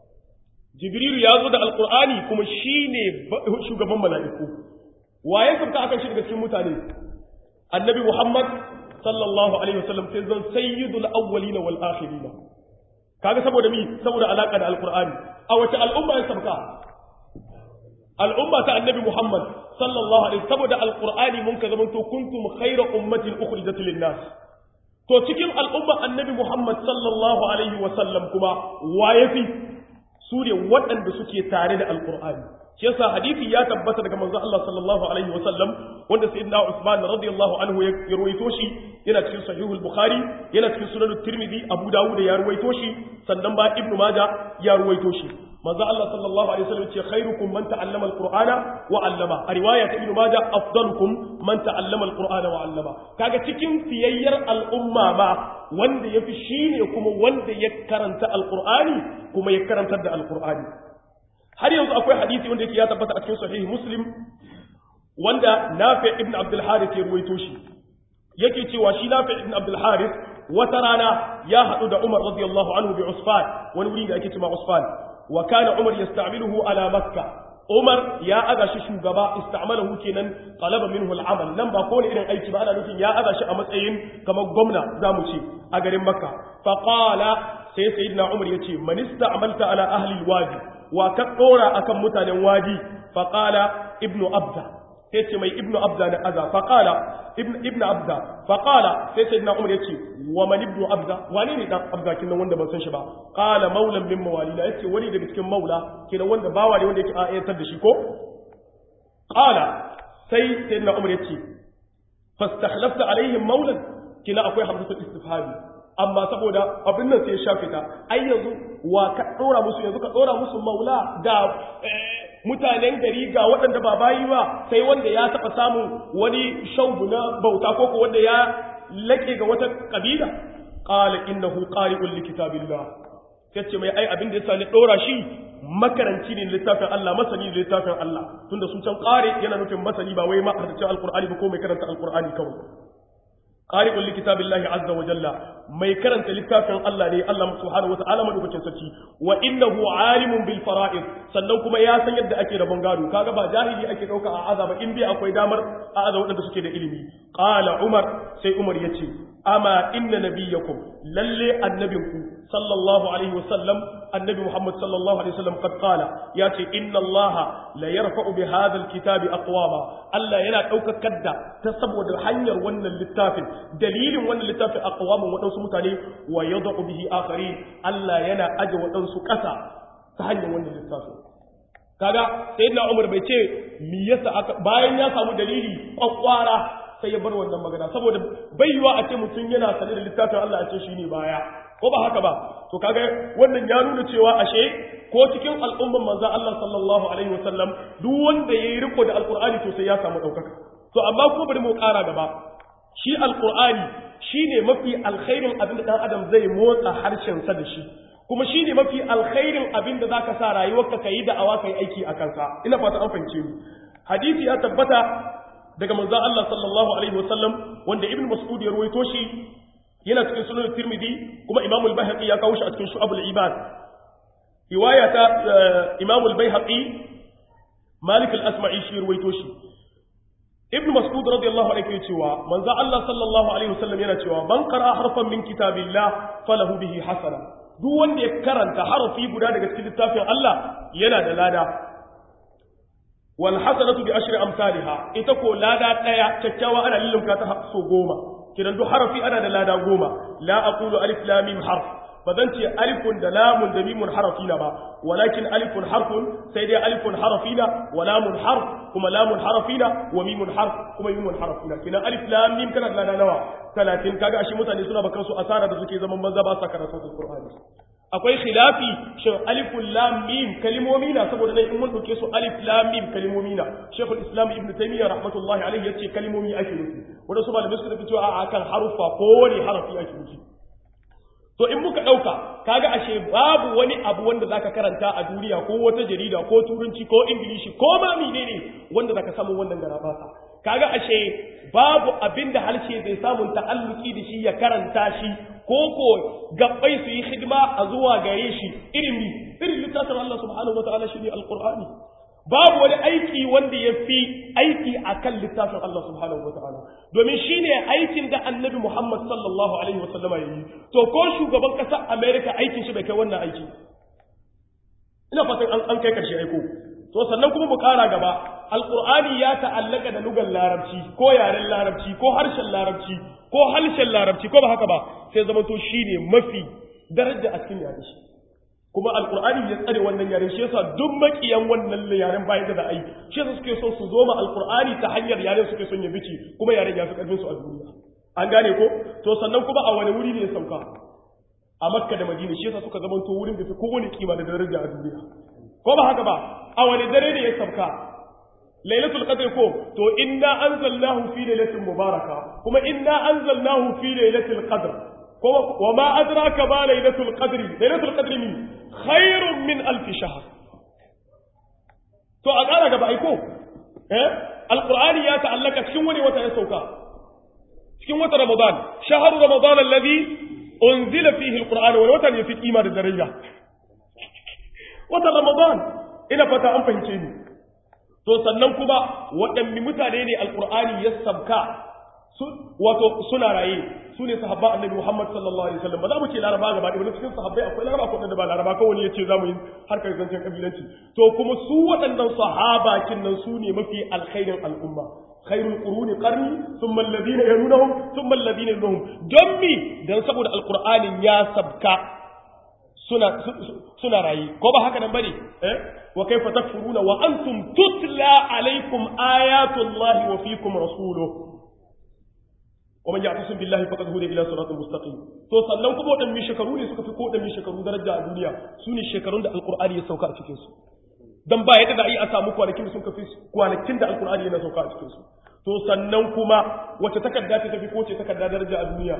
jibrilu ya zo da alqur'ani kuma shine shugaban mala'iku waye sabka akan shi daga cikin mutane annabi muhammad sallallahu alaihi wasallam sai zan sayyidul awwalin wal akhirin kaga saboda mi saboda alaka da alqur'ani a wace al'umma ya sabka al'umma ta annabi muhammad sallallahu alaihi saboda alqur'ani mun ka zamanto kuntum khayra ummatin ukhrijat lin nas to cikin al'umma annabi Muhammad sallallahu Alaihi wasallam kuma wa ya fi su ne waɗanda suke tare da alƙur'ani. Shi yasa hadithi ya tabbata daga manzo Allah sallallahu Alaihi wasallam wanda sayyidina Usman radiyallahu anhu ya ruwaito shi yana cikin sahihul Bukhari yana cikin sunan Tirmidhi Abu Dawud ya ruwaito shi sannan ba Ibn Majah ya ruwaito shi. manzo Allah sallallahu alaihi wasallam ce khairukum man ta'allama alqur'ana wa 'allama a riwaya ta ibnu majah afdalukum man ta'allama alqur'ana wa 'allama kaga cikin fiyayyar al'umma ma wanda yafi shine kuma wanda ya karanta alqur'ani kuma ya karantar da alqur'ani har yanzu akwai hadisi wanda yake ya tabbata a cikin sahih muslim wanda nafi ibn abdul harith ya ruwaito shi yake cewa shi nafi ibn abdul harith wata rana ya haɗu da umar radiyallahu anhu bi usfan wani wuri da ake cewa usfan wa kana umar yasta'miluhu ala makka Umar ya aga shi shugaba ista'malahu kenan talaba minhu al'amal nan ba kowane irin aiki ba ana nufin ya aga shi a matsayin kamar gwamna zamu ce a garin Makka fa qala sai sayyidina Umar yace man ista'malta ala ahli alwadi wa ka dora akan mutanen wadi fa qala ibnu abda sai ce mai ibnu abda da aza fa qala ibnu ibnu abda fa qala sai sayyidina Umar yace wa man ibnu abda wani ne dan abda kin wanda ban san shi ba qala maulan min mawalina yace wani daga cikin maula kenan wanda bawa ne wanda yake ayatar da shi ko qala sai sayyidina Umar yace fastakhlafta alaihim maulan kina akwai hamzatul istifhami amma saboda abin nan sai ya shafe ta ai yanzu wa ka dora musu yanzu ka dora musu maula ga mutanen gari ga waɗanda ba bayi ba sai wanda ya taɓa samun wani shaubu na bauta ko ko wanda ya laƙe ga wata ƙabila qala innahu qari'un li kitabillah sai mai ai abin da yasa ni dora shi makaranci ne littafin Allah masani ne littafin Allah tunda sun can qari yana nufin masani ba wai ma hadisi alqur'ani ba ko mai karanta alqur'ani kawai qari'un li kitabillahi azza wa jalla mai karanta littafin Allah ne Allah subhanahu wata'ala madaukakin sarki wa innahu alimun bil fara'id sannan kuma ya san yadda ake rabon gado kaga ba jahili ake dauka a azaba in bai akwai damar a azaba wadanda suke da ilimi qala umar sai umar yace ama inna nabiyyakum lalle annabinku sallallahu alaihi wasallam annabi muhammad sallallahu alaihi wasallam qad qala yace inna allaha la yarfa'u bi hadha alkitabi aqwama Allah yana daukakar da ta saboda hanyar wannan littafin dalilin wannan littafin aqwamun wadansu mutane wa yad'u bihi akharin Allah yana aje wadansu kasa ta hanyar wannan littafin kaga sayyidina Umar bai ce me yasa aka bayan ya samu dalili kwakwara sai ya bar wannan magana saboda bai yiwa a ce mutum yana sane da littafin Allah a ce shine baya ko ba haka ba to kaga wannan ya nuna cewa ashe ko cikin al'umman manzon Allah sallallahu alaihi wasallam duk wanda yayi riko da alqur'ani to sai ya samu daukaka to amma ko bari mu ƙara gaba shi alqur'ani shine mafi alkhairin abin da dan adam zai motsa harshen sa da shi kuma shine mafi alkhairin abin da zaka sa rayuwarka kai da awa kai aiki a kansa ina fata an fahimce ni hadisi ya tabbata daga manzon Allah sallallahu alaihi wasallam wanda ibn mas'ud ya ruwaito shi yana cikin sunan tirmidhi kuma imam al-baihaqi ya kawo shi a cikin shu'abul ibad riwaya ta imam al-baihaqi malik al-asma'i shi ruwaito shi ibn mas'ud radiyallahu anhu yake cewa manzon Allah sallallahu alaihi wasallam yana cewa man qara harfan min kitabillah falahu bihi hasana duk wanda ya karanta harafi guda daga cikin littafin Allah yana da lada wal hasanatu bi ashri amsalha ita ko lada daya kyakkyawa ana lillunka ta so goma kidan duk harafi ana da lada goma la aqulu alif lam mim harf bazan ce alifun da lamun da mimun harafina ba walakin alifun harfun sai dai alifun harafina wa lamun harf kuma lamun harafina wa mimun harf kuma mimun harafina kidan alif lam mim kana da lada nawa 30 kaga ashe mutane suna bakan su asara da suke zaman banza ba sa karatu alqur'ani akwai khilafi shin alifun lam mim kalimomi na saboda dai in mun dauke su alif lam mim kalimomi na shaykhul islam ibnu taymiya rahmatullahi alaihi yace kalimomi ake nufi wanda su malamai suka fito a akan harufa ko wani harafi ake nufi to in muka dauka kaga ashe babu wani abu wanda zaka karanta a duniya ko wata jarida ko turanci ko ingilishi ko ma menene wanda zaka samu wannan garabasa kaga ashe babu abinda harshe zai samun ta'alluki da shi ya karanta shi ko ko gabbai su yi hidima a zuwa gare shi irin mi irin littafin Allah subhanahu wataala shine alqur'ani babu wani aiki wanda ya fi aiki akan littafin Allah subhanahu wataala domin shine aikin da annabi Muhammad sallallahu alaihi wasallama ya yi to ko shugaban ƙasar America aikin shi bai kai wannan aiki ina fatan an an kai karshe aiko to sannan kuma mu ƙara gaba alqur'ani ya ta'allaka da lugar larabci ko yaren larabci ko harshen larabci ko harshen larabci ko ba haka ba sai zama to shine mafi daraja a cikin yare shi kuma alqur'ani ya tsare wannan yaren shi yasa duk makiyan wannan yaren bayan da ai shi yasa suke so su zo ma alqur'ani ta hanyar yaren suke son ya bici kuma yaren ya fi karfin su a duniya an gane ko to sannan kuma a wani wuri ne ya sauka a makka da madina shi yasa suka zamanto wurin da fi kowane kima da daraja a duniya ko ba haka ba a wani dare ne ya sauka lailatul qadr ko to inna anzalnahu fi lailatin mubaraka kuma inna anzalnahu fi lailatul qadr ko wa ma adraka ba lailatul qadr lailatul qadr min khairun min alf shahr to a ƙara gaba aiko eh alqur'ani ya ta'allaka cikin wani wata ya sauka cikin wata ramadan shahru ramadan alladhi unzila fihi alqur'an wani wata ne fi kima da daraja wata ramadan ina fata an fahimce ni to sannan kuma waɗanne mutane ne alqur'ani ya sabka wato suna raye su ne sahabba annabi Muhammad sallallahu alaihi wasallam ba za mu ce laraba gaba ɗaya cikin sahabbai akwai laraba ko da ba laraba kawai wani ya ce za mu yi harkar zancen kabilanci to kuma su waɗannan sahaba kin nan su ne mafi alkhairin al'umma khairul quruni qarni thumma alladhina yalunhum thumma alladhina yalunhum don mi dan saboda alqur'anin ya sabka suna suna raye ko ba haka nan bane eh wa kaifa takfuruna wa antum tutla alaikum ayatullahi wa fiikum rasuluhu ومن يعتصم بالله فقد هدى الى صراط مستقيم to sannan kuma wadannan shekaru ne suka fi ko wadannan shekaru daraja a duniya su ne shekarun da alqur'ani ya sauka a cikin su dan ba yadda da yi a samu kwanakin da sun kafi kwanakin da alqur'ani yana sauka a cikin su to sannan kuma wace takarda ce tafi ko ce takarda daraja a duniya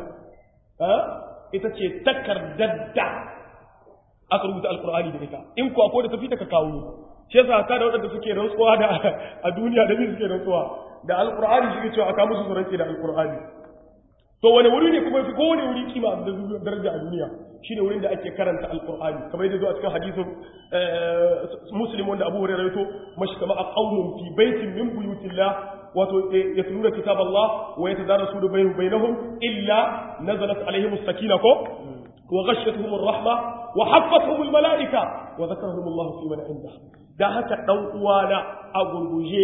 ita ce takardar da aka rubuta alqur'ani da ita in ko akwai da tafi ta ka kawo shi yasa ka da wadanda suke rantsuwa da a duniya da suke rantsuwa da alqur'ani shi ke cewa aka musu rantsi da alqur'ani to wani wuri ne kuma fi kowane wuri kima da daraja a duniya shine wurin da ake karanta alqur'ani kamar yadda zuwa cikin hadisin muslim wanda abu hurairah rawaito mashi kama a qaumun fi baitin min buyutillah wato yatluna kitab Allah wa yatadarasuna bainahum bainahum illa nazalat alaihim as-sakina ko wa ghashiyatuhum ar-rahma wa haffatuhum al-malaika wa dhakarahum Allah fi man indah da haka dan uwana a gurguje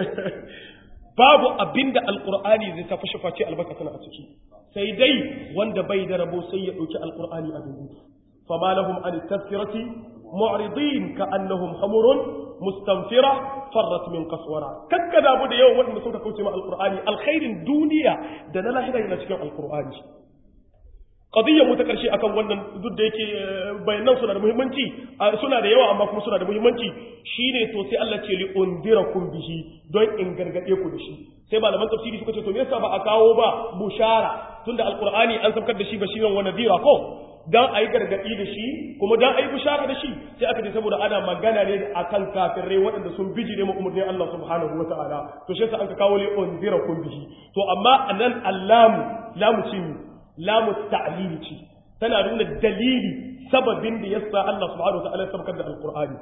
babu abinda alkur'ani zai ta fashe face albarka tana a ciki sai dai wanda bai da rabo sai ya dauki alkur'ani a dubu fama lahum an tazkirati mu'ridin ka annahum hamurun mustanfira farrat min qaswara kakka da bu da yawan wanda suka kauce ma alkur'ani alkhairin duniya da na lahira yana cikin alkur'ani qadiyya mu ta karshe akan wannan duk da yake bayanan suna da muhimmanci suna da yawa amma kuma suna da muhimmanci shine to sai Allah ce li undirakum bihi don in gargade ku da shi sai malaman tafsiri suka ce to me yasa ba a kawo ba bushara tunda alqur'ani an saukar da shi bashiran wa nadira ko dan ayi gargadi da shi kuma dan ayi bushara da shi sai aka ce saboda ana magana ne akan kafirai waɗanda sun bijire mu umurnin Allah subhanahu wataala to shi yasa an kawo li undirakum bihi to amma anan allamu lamu ce lamu ta'lili ce tana nuna dalili sababin da yasa Allah subhanahu wa ta'ala ya sabkar da alqur'ani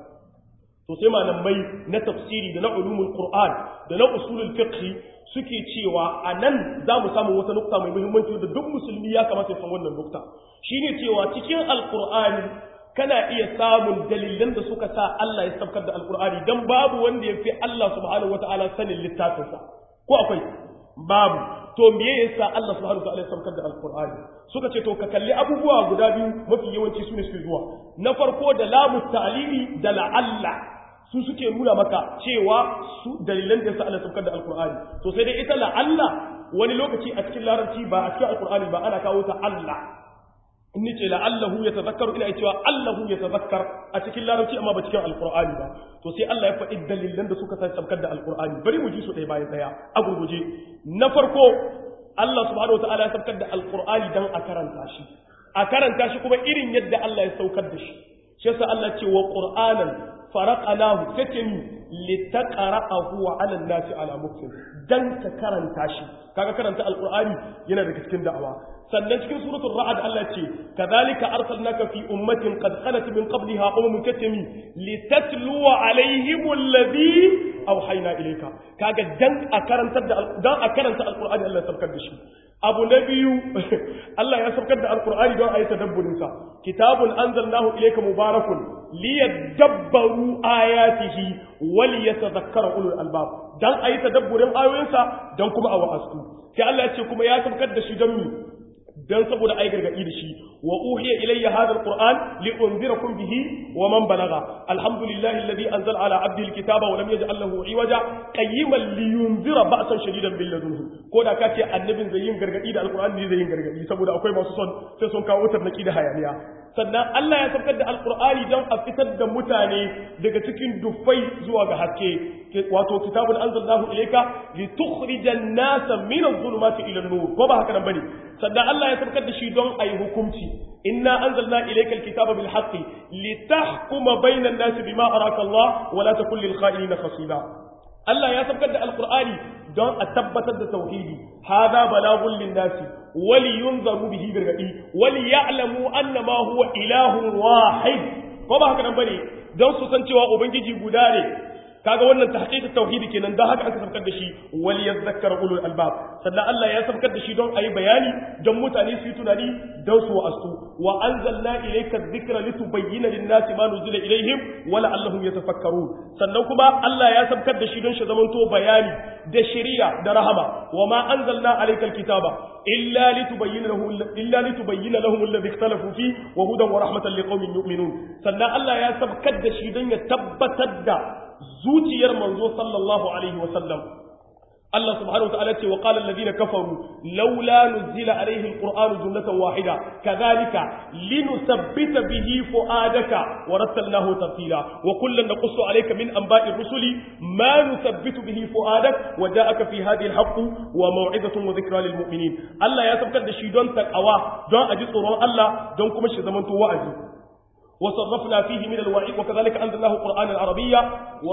to sai malamai na tafsiri da na ulumul qur'an da na usulul fiqh suke cewa anan za mu samu wata nukta mai muhimmanci da duk musulmi ya kamata ya san wannan nukta shine cewa cikin alqur'ani kana iya samun dalilan da suka sa Allah ya sabkar da alqur'ani dan babu wanda ya fi Allah subhanahu wa ta'ala sanin littafinsa ko akwai babu to me yasa Allah subhanahu wataala ya saukar da alqur'ani suka ce to ka kalli abubuwa guda biyu mafi yawanci sune suke zuwa na farko da lamu ta'lili da la'alla su suke nuna maka cewa su dalilan da yasa Allah saukar da alqur'ani to sai dai ita la'alla wani lokaci a cikin larabci ba a cikin alqur'ani ba ana kawo ta Allah in nace la'allahu yatazakkaru ina cewa Allahu yatazakkar a cikin larabci amma ba cikin alqur'ani ba to sai Allah ya faɗi dalilan da suka sai sabkar da alqur'ani bari mu ji su ɗaya bayan ɗaya a gurguje na farko Allah subhanahu wataala ya sabkar da alqur'ani dan a karanta shi a karanta shi kuma irin yadda Allah ya saukar da shi shi yasa Allah ce wa qur'anan faraqnahu take ni litaqra'ahu 'ala an-nasi 'ala muktin dan ka karanta shi kaga karanta alqur'ani yana daga cikin da'awa sannan cikin suratul ra'd Allah ce kadhalika arsalnaka fi ummatin qad khalat min qabliha umamun katami litatluwa alaihim alladhi awhayna ilayka kaga dan a karantar da dan a karanta alqur'ani Allah ya sabkar da shi abu na biyu Allah ya sabkar da alqur'ani don ayi tadabburin sa kitabun anzalnahu ilayka mubarakun liyadabbaru ayatihi wal yatadhakkara ulul albab dan ayi tadabburin ayoyinsa dan kuma a wa'azu sai Allah ya ce kuma ya sabkar da shi don mi dan saboda ai gargadi da shi wa uhiya ilayya hadha alquran li unzirakum bihi wa man balagha alhamdulillahi alladhi anzala ala abdihi alkitaba wa lam yaj'al lahu iwaja qayyiman li yunzira ba'san shadidan bil ladunhu ko da kace annabin zai yin gargadi da alqur'ani zai yin gargadi saboda akwai masu son sai sun kawo tarnaki da hayaniya sannan Allah ya saukar da alqur'ani don a fitar da mutane daga cikin dufai zuwa ga haske wato kitabun anzalnahu ilayka litukhrijan nasa min adh-dhulumati ila an-nur ko ba haka nan bane sannan Allah ya saukar da shi don ayi hukunci inna anzalna ilayka al-kitaba bil haqqi litahkuma bayna an-nasi bima araka Allah wa la takun lil kha'inina khasila Allah ya saukar da alqur'ani don a tabbatar da tauhidi hada balagun lin-nasi wali yunzaru bihi birgadi wali ya'lamu annama huwa ilahun wahid ko ba haka nan bane don su san cewa ubangiji guda ne kaga wannan tahqiqut tauhidi kenan da haka aka sabkar da shi wal yadhakkar ulul albab sannan Allah ya sabkar da shi don ayi bayani don mutane su yi tunani don su wa'astu wa anzalna ilayka dhikra litubayyana lin-nasi ma nuzila ilayhim wa la'allahum yatafakkarun sannan kuma Allah ya sabkar da shi don shi zamanto bayani da shari'a da rahama wa ma anzalna alayka al-kitaba illa litubayyana lahu illa litubayyana lahum alladhi ikhtalafu fi wa hudan wa rahmatan liqaumin yu'minun sannan Allah ya sabkar da shi don ya tabbatar da zuciyar manzo sallallahu alaihi wasallam Allah subhanahu wa ta'ala ce wa qala alladhina kafaru laula nuzila alaihi alqur'anu jumlatan wahida kadhalika linusabbita bihi fuadaka wa rattalnahu tartila wa kullan naqussu alayka min anba'i rusuli ma nusabbitu bihi fuadak wa ja'aka fi hadhihi alhaq wa maw'izatun wa dhikra lil mu'minin Allah ya sabkar da shi don takawa don aji tsoron Allah don kuma shi zamanto wa'azi وصرفنا فيه من الوعيد وكذلك أنزلناه قرآنا عربيا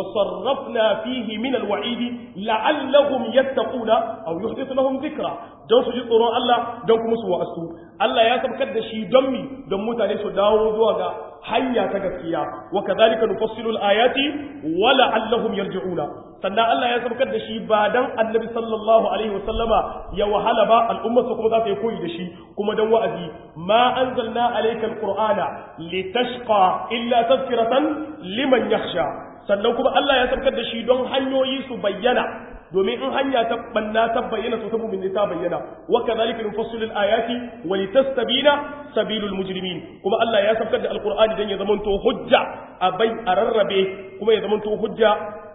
وصرفنا فيه من الوعيد لعلهم يتقون أو يحدث لهم ذكرى don su ji tsoron Allah don kuma su wa'astu Allah ya sabkar da shi don mi don mutane su dawo zuwa ga hanya ta gaskiya wa kadhalika nufassilu al-ayati wa la'allahum yarji'una sannan Allah ya sabkar da shi ba dan Annabi sallallahu alaihi wa sallama ya wahala ba al'umma su kuma za ta yi koyi da shi kuma dan wa'azi ma anzalna alayka al-qur'ana litashqa illa tadhkiratan liman yakhsha sannan kuma Allah ya sabkar da shi don hanyoyi su bayyana domin in hanya ta banna ta bayyana to ta mu'min ta bayyana wa kadhalika nufassilul ayati wa litastabina sabilul mujrimin kuma Allah ya sabkar da alqur'ani dan ya zamanto hujja a bai a rarrabe kuma ya zamanto hujja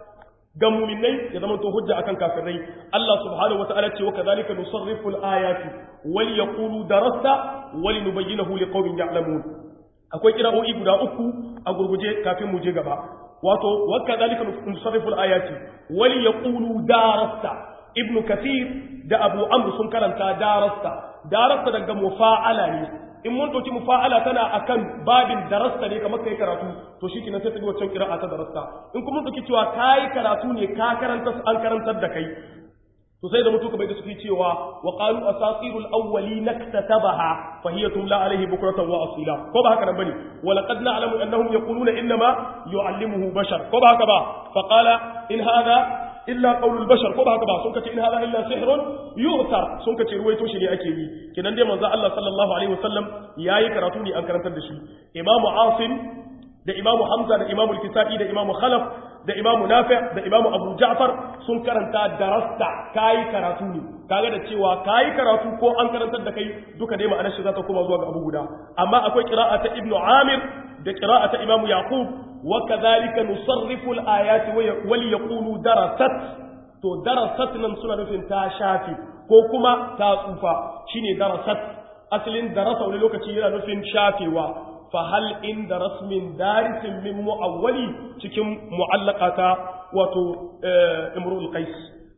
ga mu'minai ya zamanto hujja akan kafirai Allah subhanahu wa ta'ala ce wa kadhalika nusarrifu al-ayati wal yaqulu darasta wa linubayyinahu liqaumin ya'lamun akwai kira'o'i guda uku a gurguje kafin mu je gaba wato wakka zalika nusarrifu al-ayati wali yaqulu darasta ibnu kathir da abu amr sun karanta darasta darasta daga mufa'ala ne in mun dauki mufa'ala tana akan babin darasta ne kamar kai karatu to shi kenan sai ta wacce qira'a ta darasta in kuma mun dauki cewa kai karatu ne ka karanta an karantar da kai to sai da mutu kamar da suke cewa wa qalu asatirul awwalin iktatabaha fa hiya tumla alayhi bukratan wa asila ko ba haka nan bane wa laqad na'lamu annahum yaquluna inma yu'allimuhu bashar ko ba haka ba fa qala in hadha illa qawlul bashar ko ba haka ba sun kace in hadha illa sihrun yu'tar sun kace ruwaito shi ne ake yi kidan dai manzo Allah sallallahu alaihi wasallam yayi karatu ne an karantar da shi imamu asim da imamu hamza da imamu al-kisa'i da imamu khalaf da imamu nafi da imamu abu ja'far sun karanta darasta kayi karatu ne kaga da cewa kayi karatu ko an karantar da kai duka dai ma'anar shi za ta koma zuwa ga abu guda amma akwai qira'a ta ibnu amir da qira'a ta imamu yaqub wa kadhalika nusarrifu al-ayati wa li yaqulu darasat to darasat nan suna nufin ta shafi ko kuma ta tsufa shine darasat asalin darasa wani lokaci yana nufin shafewa fahal inda rasmin darisin min mu'awwali cikin mu'allaqata wato imrul qais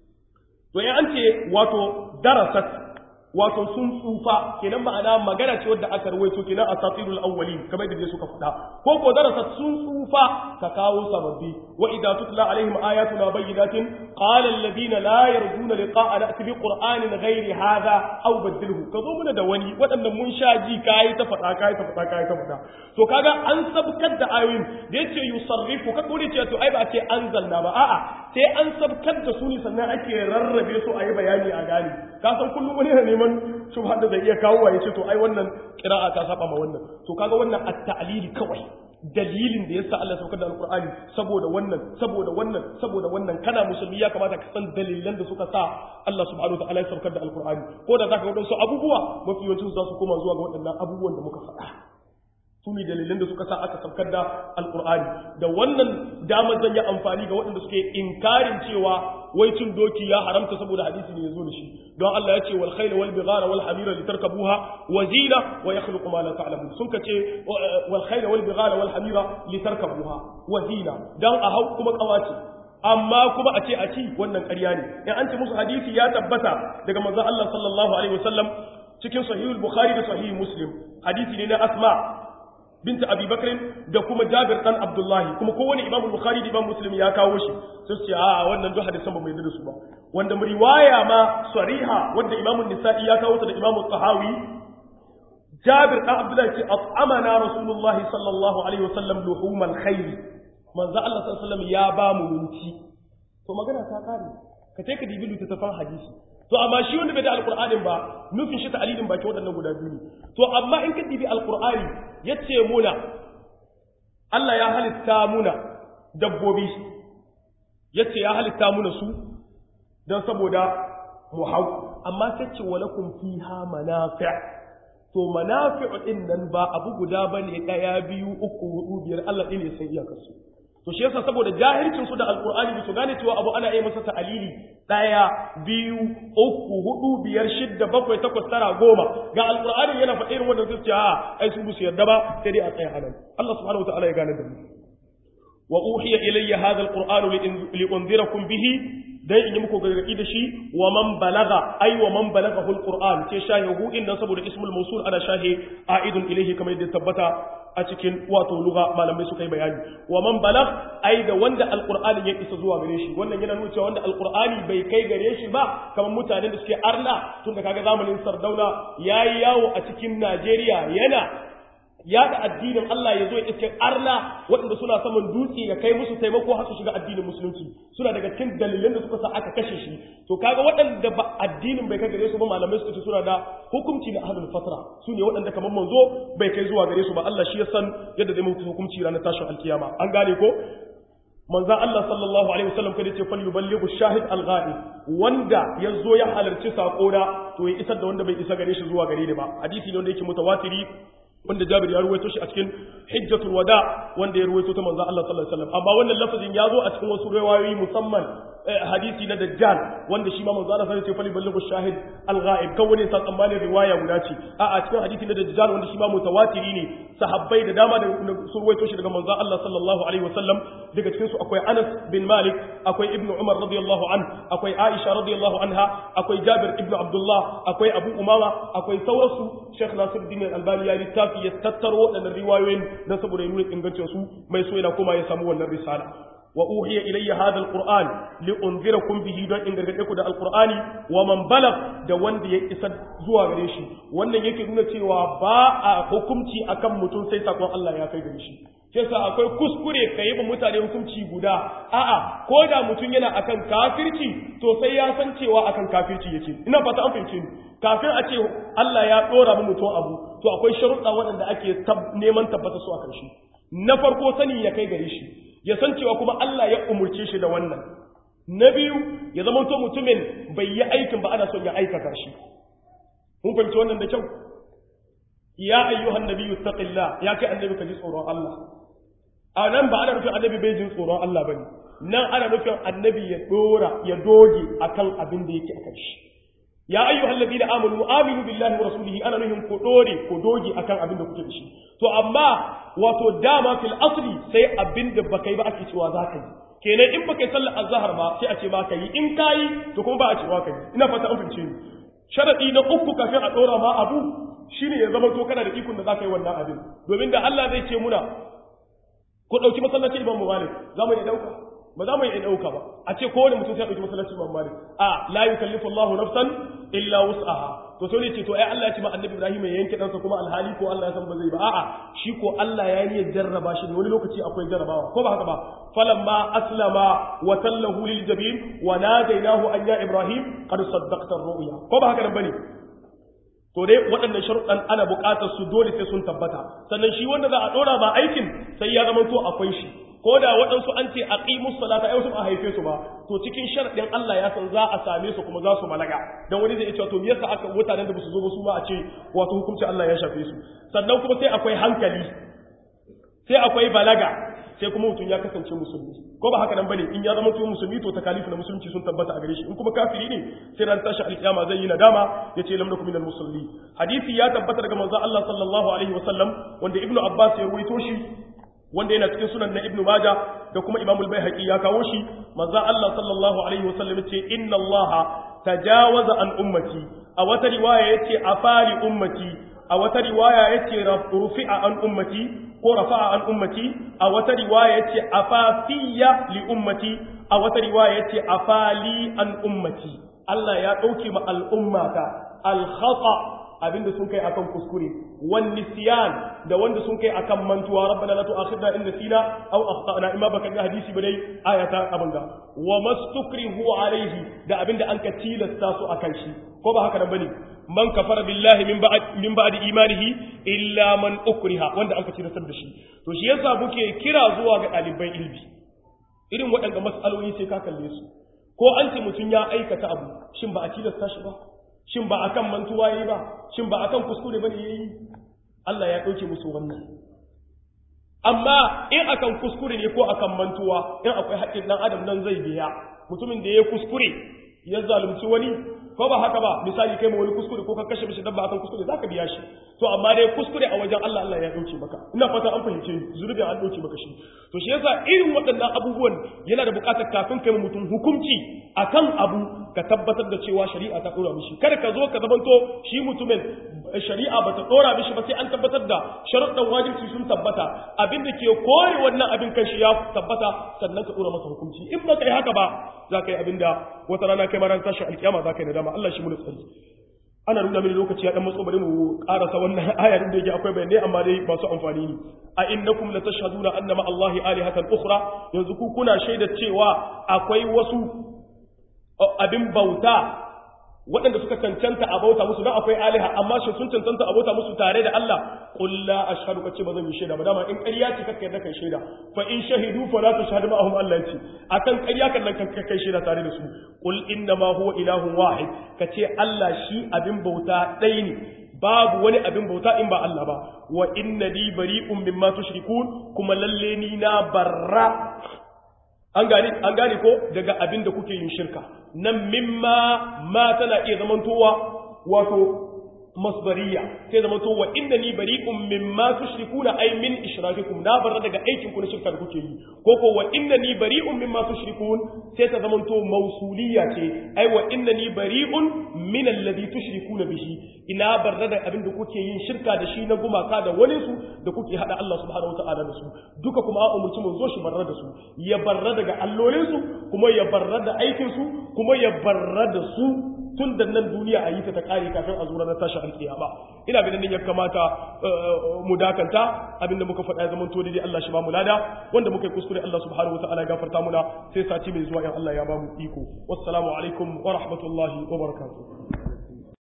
to ya an ce wato darasat wato sun tsufa kenan ma'ana magana ce wadda aka rawaito kenan asatirul awwalin kamar da suka faɗa ko ko darasat sun tsufa ka kawo sababbi wa idza tutla alaihim ayatuna bayyinatin qala alladhina la yarjuna liqa'a na'ti bi qur'anin ghairi hadha aw badilhu ka zo muna da wani waɗannan mun sha ji kai ta faɗa kai ta faɗa kai ta faɗa to kaga an sabkar da ayoyin da yace yusarrifu ka kore ce to ai ba a ce anzalna ba a'a sai an sabkar da su ne sannan ake rarrabe su a yi bayani a gane ka san kullum wani yana neman shubha da zai iya kawo wa yace to ai wannan qira'a ta saba ma wannan to kaga wannan at-ta'lili kawai dalilin da yasa Allah saukar da alqur'ani saboda wannan saboda wannan saboda wannan kana musulmi ya kamata ka san dalilan da suka sa Allah subhanahu wa ta'ala ya saukar da alqur'ani ko da zaka ga wadansu abubuwa mafi yawancin su za su koma zuwa ga waɗannan abubuwan da muka faɗa su ne dalilan da suka sa aka saukar da alkur'ani da wannan damar zan yi amfani ga waɗanda suke inkarin cewa wai cin doki ya haramta saboda hadisi ne ya zo da shi don Allah ya ce wal khayla wal bighara wal hamira litarkabuha wa zina wa yakhluqu ma la ta'lamun sun kace wal khayla wal bighara wal hamira litarkabuha wa zina dan a hau kuma kawace amma kuma a ce a ci wannan ƙarya ne in an ce musu hadisi ya tabbata daga manzon Allah sallallahu alaihi wasallam cikin sahihul bukhari da sahih muslim hadisi ne na asma binta Abi Bakr da kuma Jabir dan Abdullahi kuma kowane Imam Bukhari da Imam Muslim ya kawo shi sai su ce a wannan duk hadisan ba mai da su ba wanda riwaya ma sariha wanda Imam Nisa'i ya kawo ta da Imam Tahawi Jabir dan Abdullahi ce at'amana Rasulullahi sallallahu alaihi wasallam luhumal khayr manzo Allah sallallahu alaihi wasallam ya ba mu minti to magana ta kare ka ce ka dibi littattafan hadisi to amma shi wanda bai da alqur'anin ba nufin shi ta'alilin baki waɗannan guda biyu ne to amma in ka dibi alqur'ani yace muna Allah ya halitta muna dabbobi yace ya halitta muna su dan saboda mu hau amma tace walakum fiha manafi' to manafi'u din nan ba abu guda bane daya biyu uku hudu biyar Allah din ne sai iyakar su to shi yasa saboda jahilcin su da alqur'ani su gane cewa abu ana yi masa ta'alili daya biyu uku hudu biyar shidda bakwai takwas tara goma ga alqur'ani yana faɗa irin wannan zuciya a ai su su yarda ba sai dai a tsaya anan Allah subhanahu wa ta'ala ya gane da mu wa uhiya ilayya hadha alqur'anu li unzirakum bihi dai in yi muku gargaɗi da shi wa man balaga ai wa man balaga hul qur'an ce shahihu inda saboda ismul mawsul ana shahi aidun ilayhi kamar yadda tabbata a cikin wato lugha malamai suka yi bayani wa man balag ai da wanda alqur'ani ya isa zuwa gare shi wannan yana nuna cewa wanda alqur'ani bai kai gare shi ba kamar mutanen da suke arna tunda kaga zamanin sardauna yayi yawo a cikin Najeriya yana yada addinin Allah ya zo ya iske arna waɗanda suna saman dutse ya kai musu taimako har su shiga addinin musulunci suna daga cikin dalilan da suka sa aka kashe shi to kaga waɗanda ba addinin bai kai gare su ba malamai suka ce suna da hukunci na ahlul fatra su ne waɗanda kamar manzo bai kai zuwa gare su ba Allah shi ya san yadda zai mutu hukunci ranar tashin alkiyama an gane ko manzan Allah sallallahu alaihi wasallam kada ce fal yuballighu shahid al-ghaib wanda yazo ya halarci sako da to ya isar da wanda bai isa gare shi zuwa gare ni ba hadisi ne wanda yake mutawatiri wanda Jabir ya ruwaito shi a cikin Hijjatul Wada wanda ya ruwaito ta manzo Allah sallallahu alaihi wasallam amma wannan lafazin ya zo a cikin wasu riwayoyi musamman hadisi na Dajjal wanda shi ma manzo Allah sallallahu alaihi wasallam ya ballighu shahid al-ghaib kan wani sa tsammanin riwaya guda ce a a cikin hadisi na Dajjal wanda shi ma mutawatiri ne sahabbai da dama da sun ruwaito shi daga manzo Allah sallallahu alaihi wasallam daga cikin su akwai Anas bin Malik akwai Ibn Umar radiyallahu an akwai Aisha radiyallahu anha akwai Jabir ibn Abdullah akwai Abu Umama akwai sauransu Sheikh Nasiruddin Al-Albani ya littafi ya tattaro waɗannan riwayoyin don saboda ya nuna ingancin su mai so yana kuma ya samu wannan risala wa uhiya ilayya hadha alquran li unzirakum bihi don in gargade ku da alqurani wa man balag da wanda ya isa zuwa gare shi wannan yake nuna cewa ba a hukunci akan mutum sai sakon Allah ya kai gare shi sai sa akwai kuskure ka yi wa mutane hukunci guda a'a ko da mutum yana akan kafirci to sai ya san cewa akan kafirci yake ina fata an fahimce ni kafin a ce Allah ya dora mu mutum abu to akwai sharuɗa waɗanda ake neman tabbata su akan shi na farko sani ya kai gare shi ya san cewa kuma Allah ya umurce shi da wannan na biyu ya zama to mutumin bai yi aikin ba ana son ya aikata shi mun fahimci wannan da kyau ya ayyuhan nabiyyu taqillah ya kai annabi ka ji tsoron Allah a nan ba ana nufin annabi bai jin tsoron Allah ba ne nan ana nufin annabi ya dora ya doge akan abin da yake akan shi ya ayyu hallabi da amanu aminu billahi wa rasulihi ana nufin ku dore ku doge akan abin da kuke da shi to amma wato dama fil asli sai abin da baka yi ba ake cewa za ka yi kenan in baka yi sallar azhar ba sai a ce ba ka yi in ka yi to kuma ba a cewa ka yi ina fata an fahimce ni sharadi na uku kafin a dora ma abu shine ya zama to kana da ikon da za ka yi wannan abin domin da Allah zai ce muna ko dauki masallacin Imam Malik za mu iya dauka ba za mu iya dauka ba a ce kowane mutum sai ya dauki masallacin Imam Malik a la yukallifu Allahu nafsan illa wus'aha to sai ne ce to ai Allah ya ce ma Annabi Ibrahim ya yanke dansa kuma alhali ko Allah ya san ba zai ba a'a shi ko Allah ya yi jarraba shi ne wani lokaci akwai jarrabawa ko ba haka ba falamma aslama wa tallahu lil jabin wa nadainahu an ya Ibrahim qad saddaqta ar-ru'ya ko ba haka nan bane to dai waɗannan sharuɗan ana buƙatar su dole sai sun tabbata sannan shi wanda za a ɗora ba aikin sai ya zama to akwai shi ko da waɗansu an ce a ƙimus salata ai wasu ba a haife su ba to cikin sharaɗin Allah ya san za a same su kuma za su balaga dan wani zai ce to me yasa aka mutanen da ba su zo ba su ma a ce wato hukunci Allah ya shafe su sannan kuma sai akwai hankali sai akwai balaga sai kuma mutum ya kasance musulmi ko ba haka nan bane in ya zama mutum musulmi to takalifu na musulunci sun tabbata a gare shi in kuma kafiri ne sai ran tashi alkiyama zai yi nadama yace lam nakum minal musalli hadisi ya tabbata daga manzon Allah sallallahu alaihi wasallam wanda ibnu abbas ya ruwaito shi wanda yana cikin sunan na ibnu maja da kuma imam al-baihaqi ya kawo shi manzon Allah sallallahu alaihi wasallam yace inna Allah tajawaza an ummati a wata riwaya yace afali ummati a wata riwaya yace rufi'a an ummati ko rafa'a an ummati a wata riwaya yace afafiya li ummati a wata riwaya yace afali an ummati Allah ya dauke ma al'ummata al khata abinda sun kai akan kuskure wan nisyan da wanda sun kai akan mantuwa rabbana la tu'akhidna in nasina aw akhtana imma baka ga hadisi ba dai ayata abanga wa mastukrihu alayhi da abinda an ka tilasta su akan shi ko ba haka nan bane man kafara billahi min ba'd min ba'di imanihi illa man ukriha wanda an ka tilasta da shi to shi yasa muke kira zuwa ga ɗaliban ilmi irin waɗanda mas'aloli sai ka kalle su ko an ce mutum ya aikata abu shin ba a tilasta shi ba shin ba akan mantuwa yayi ba shin ba akan kuskure bane yayi Allah ya dauke musu wannan amma in akan kuskure ne ko akan mantuwa in akwai haƙƙin dan adam nan zai biya mutumin da ya kuskure ya zalunci wani ko ba haka ba misali kai ma wani kuskure ko ka kashe mishi dabba akan kuskure zaka biya shi to amma dai kuskure a wajen Allah Allah ya dauke maka ina fata an fahimce zunubin an dauke maka shi to shi yasa irin waɗannan abubuwan yana da buƙatar kafin kai mutum hukunci akan abu ka tabbatar da cewa shari'a ta dora mishi kada ka zo ka zamanto shi mutumin shari'a bata dora mishi ba sai an tabbatar da sharuɗan wajibi sun tabbata abin da ke kore wannan abin kan shi ya tabbata sannan ka dora masa hukunci in ba ka yi haka ba za ka yi abin da wata rana kai maran tashin alkiyama za ka yi nadama Allah shi mu tsari ana nuna mini lokaci ya dan matso bari mu karasa wannan aya din da yake akwai bayanai amma dai masu amfani ne a innakum la tashhaduna anna ma Allahi alihatan ukhra yanzu ku kuna shaida cewa akwai wasu abin bauta waɗanda suka cancanta a bauta musu don akwai aliha amma shi sun cancanta a bauta musu tare da Allah qul la ashhadu kace ba zan yi shaida ba dama in ƙarya ce kakkai da kai shaida fa in shahidu fa la tashhadu ma'ahum Allah ce akan ƙarya kan nan kai shaida tare da su qul inna ma huwa ilahun wahid kace Allah shi abin bauta ɗaya ne babu wani abin bauta in ba Allah ba wa inna li bari'un mimma tushrikun kuma lalle ni na barra an gane an gane ko daga abin da kuke yin shirka nan mimma ma tana iya zamantowa wato masdariya sai zamanto wa inda ni bari'un mimma tushrikuna ay min ishrakikum na barra daga aikin ku na shirka da kuke yi ko ko wa inna ni bari'un mimma tushrikun sai ta zamanto mausuliya ce ai wa inna ni bari'un min alladhi tushrikuna bihi ina barra da abin da kuke yin shirka da shi na gumaka da wani su da kuke hada Allah subhanahu wataala da su duka kuma a umurci mun zo shi barra da su ya barra daga allolin su kuma ya barra da aikin su kuma ya barra da su tun da nan duniya a yi ta ta kare kafin a zura na tashi alkiyama ina ganin nan ya kamata mu dakanta abinda muka faɗa ya zama to dai Allah shi ba mu lada wanda muka yi kuskure Allah subhanahu wataala ya gafarta muna sai sati mai zuwa in Allah ya ba mu iko wassalamu alaikum wa rahmatullahi wa barakatuh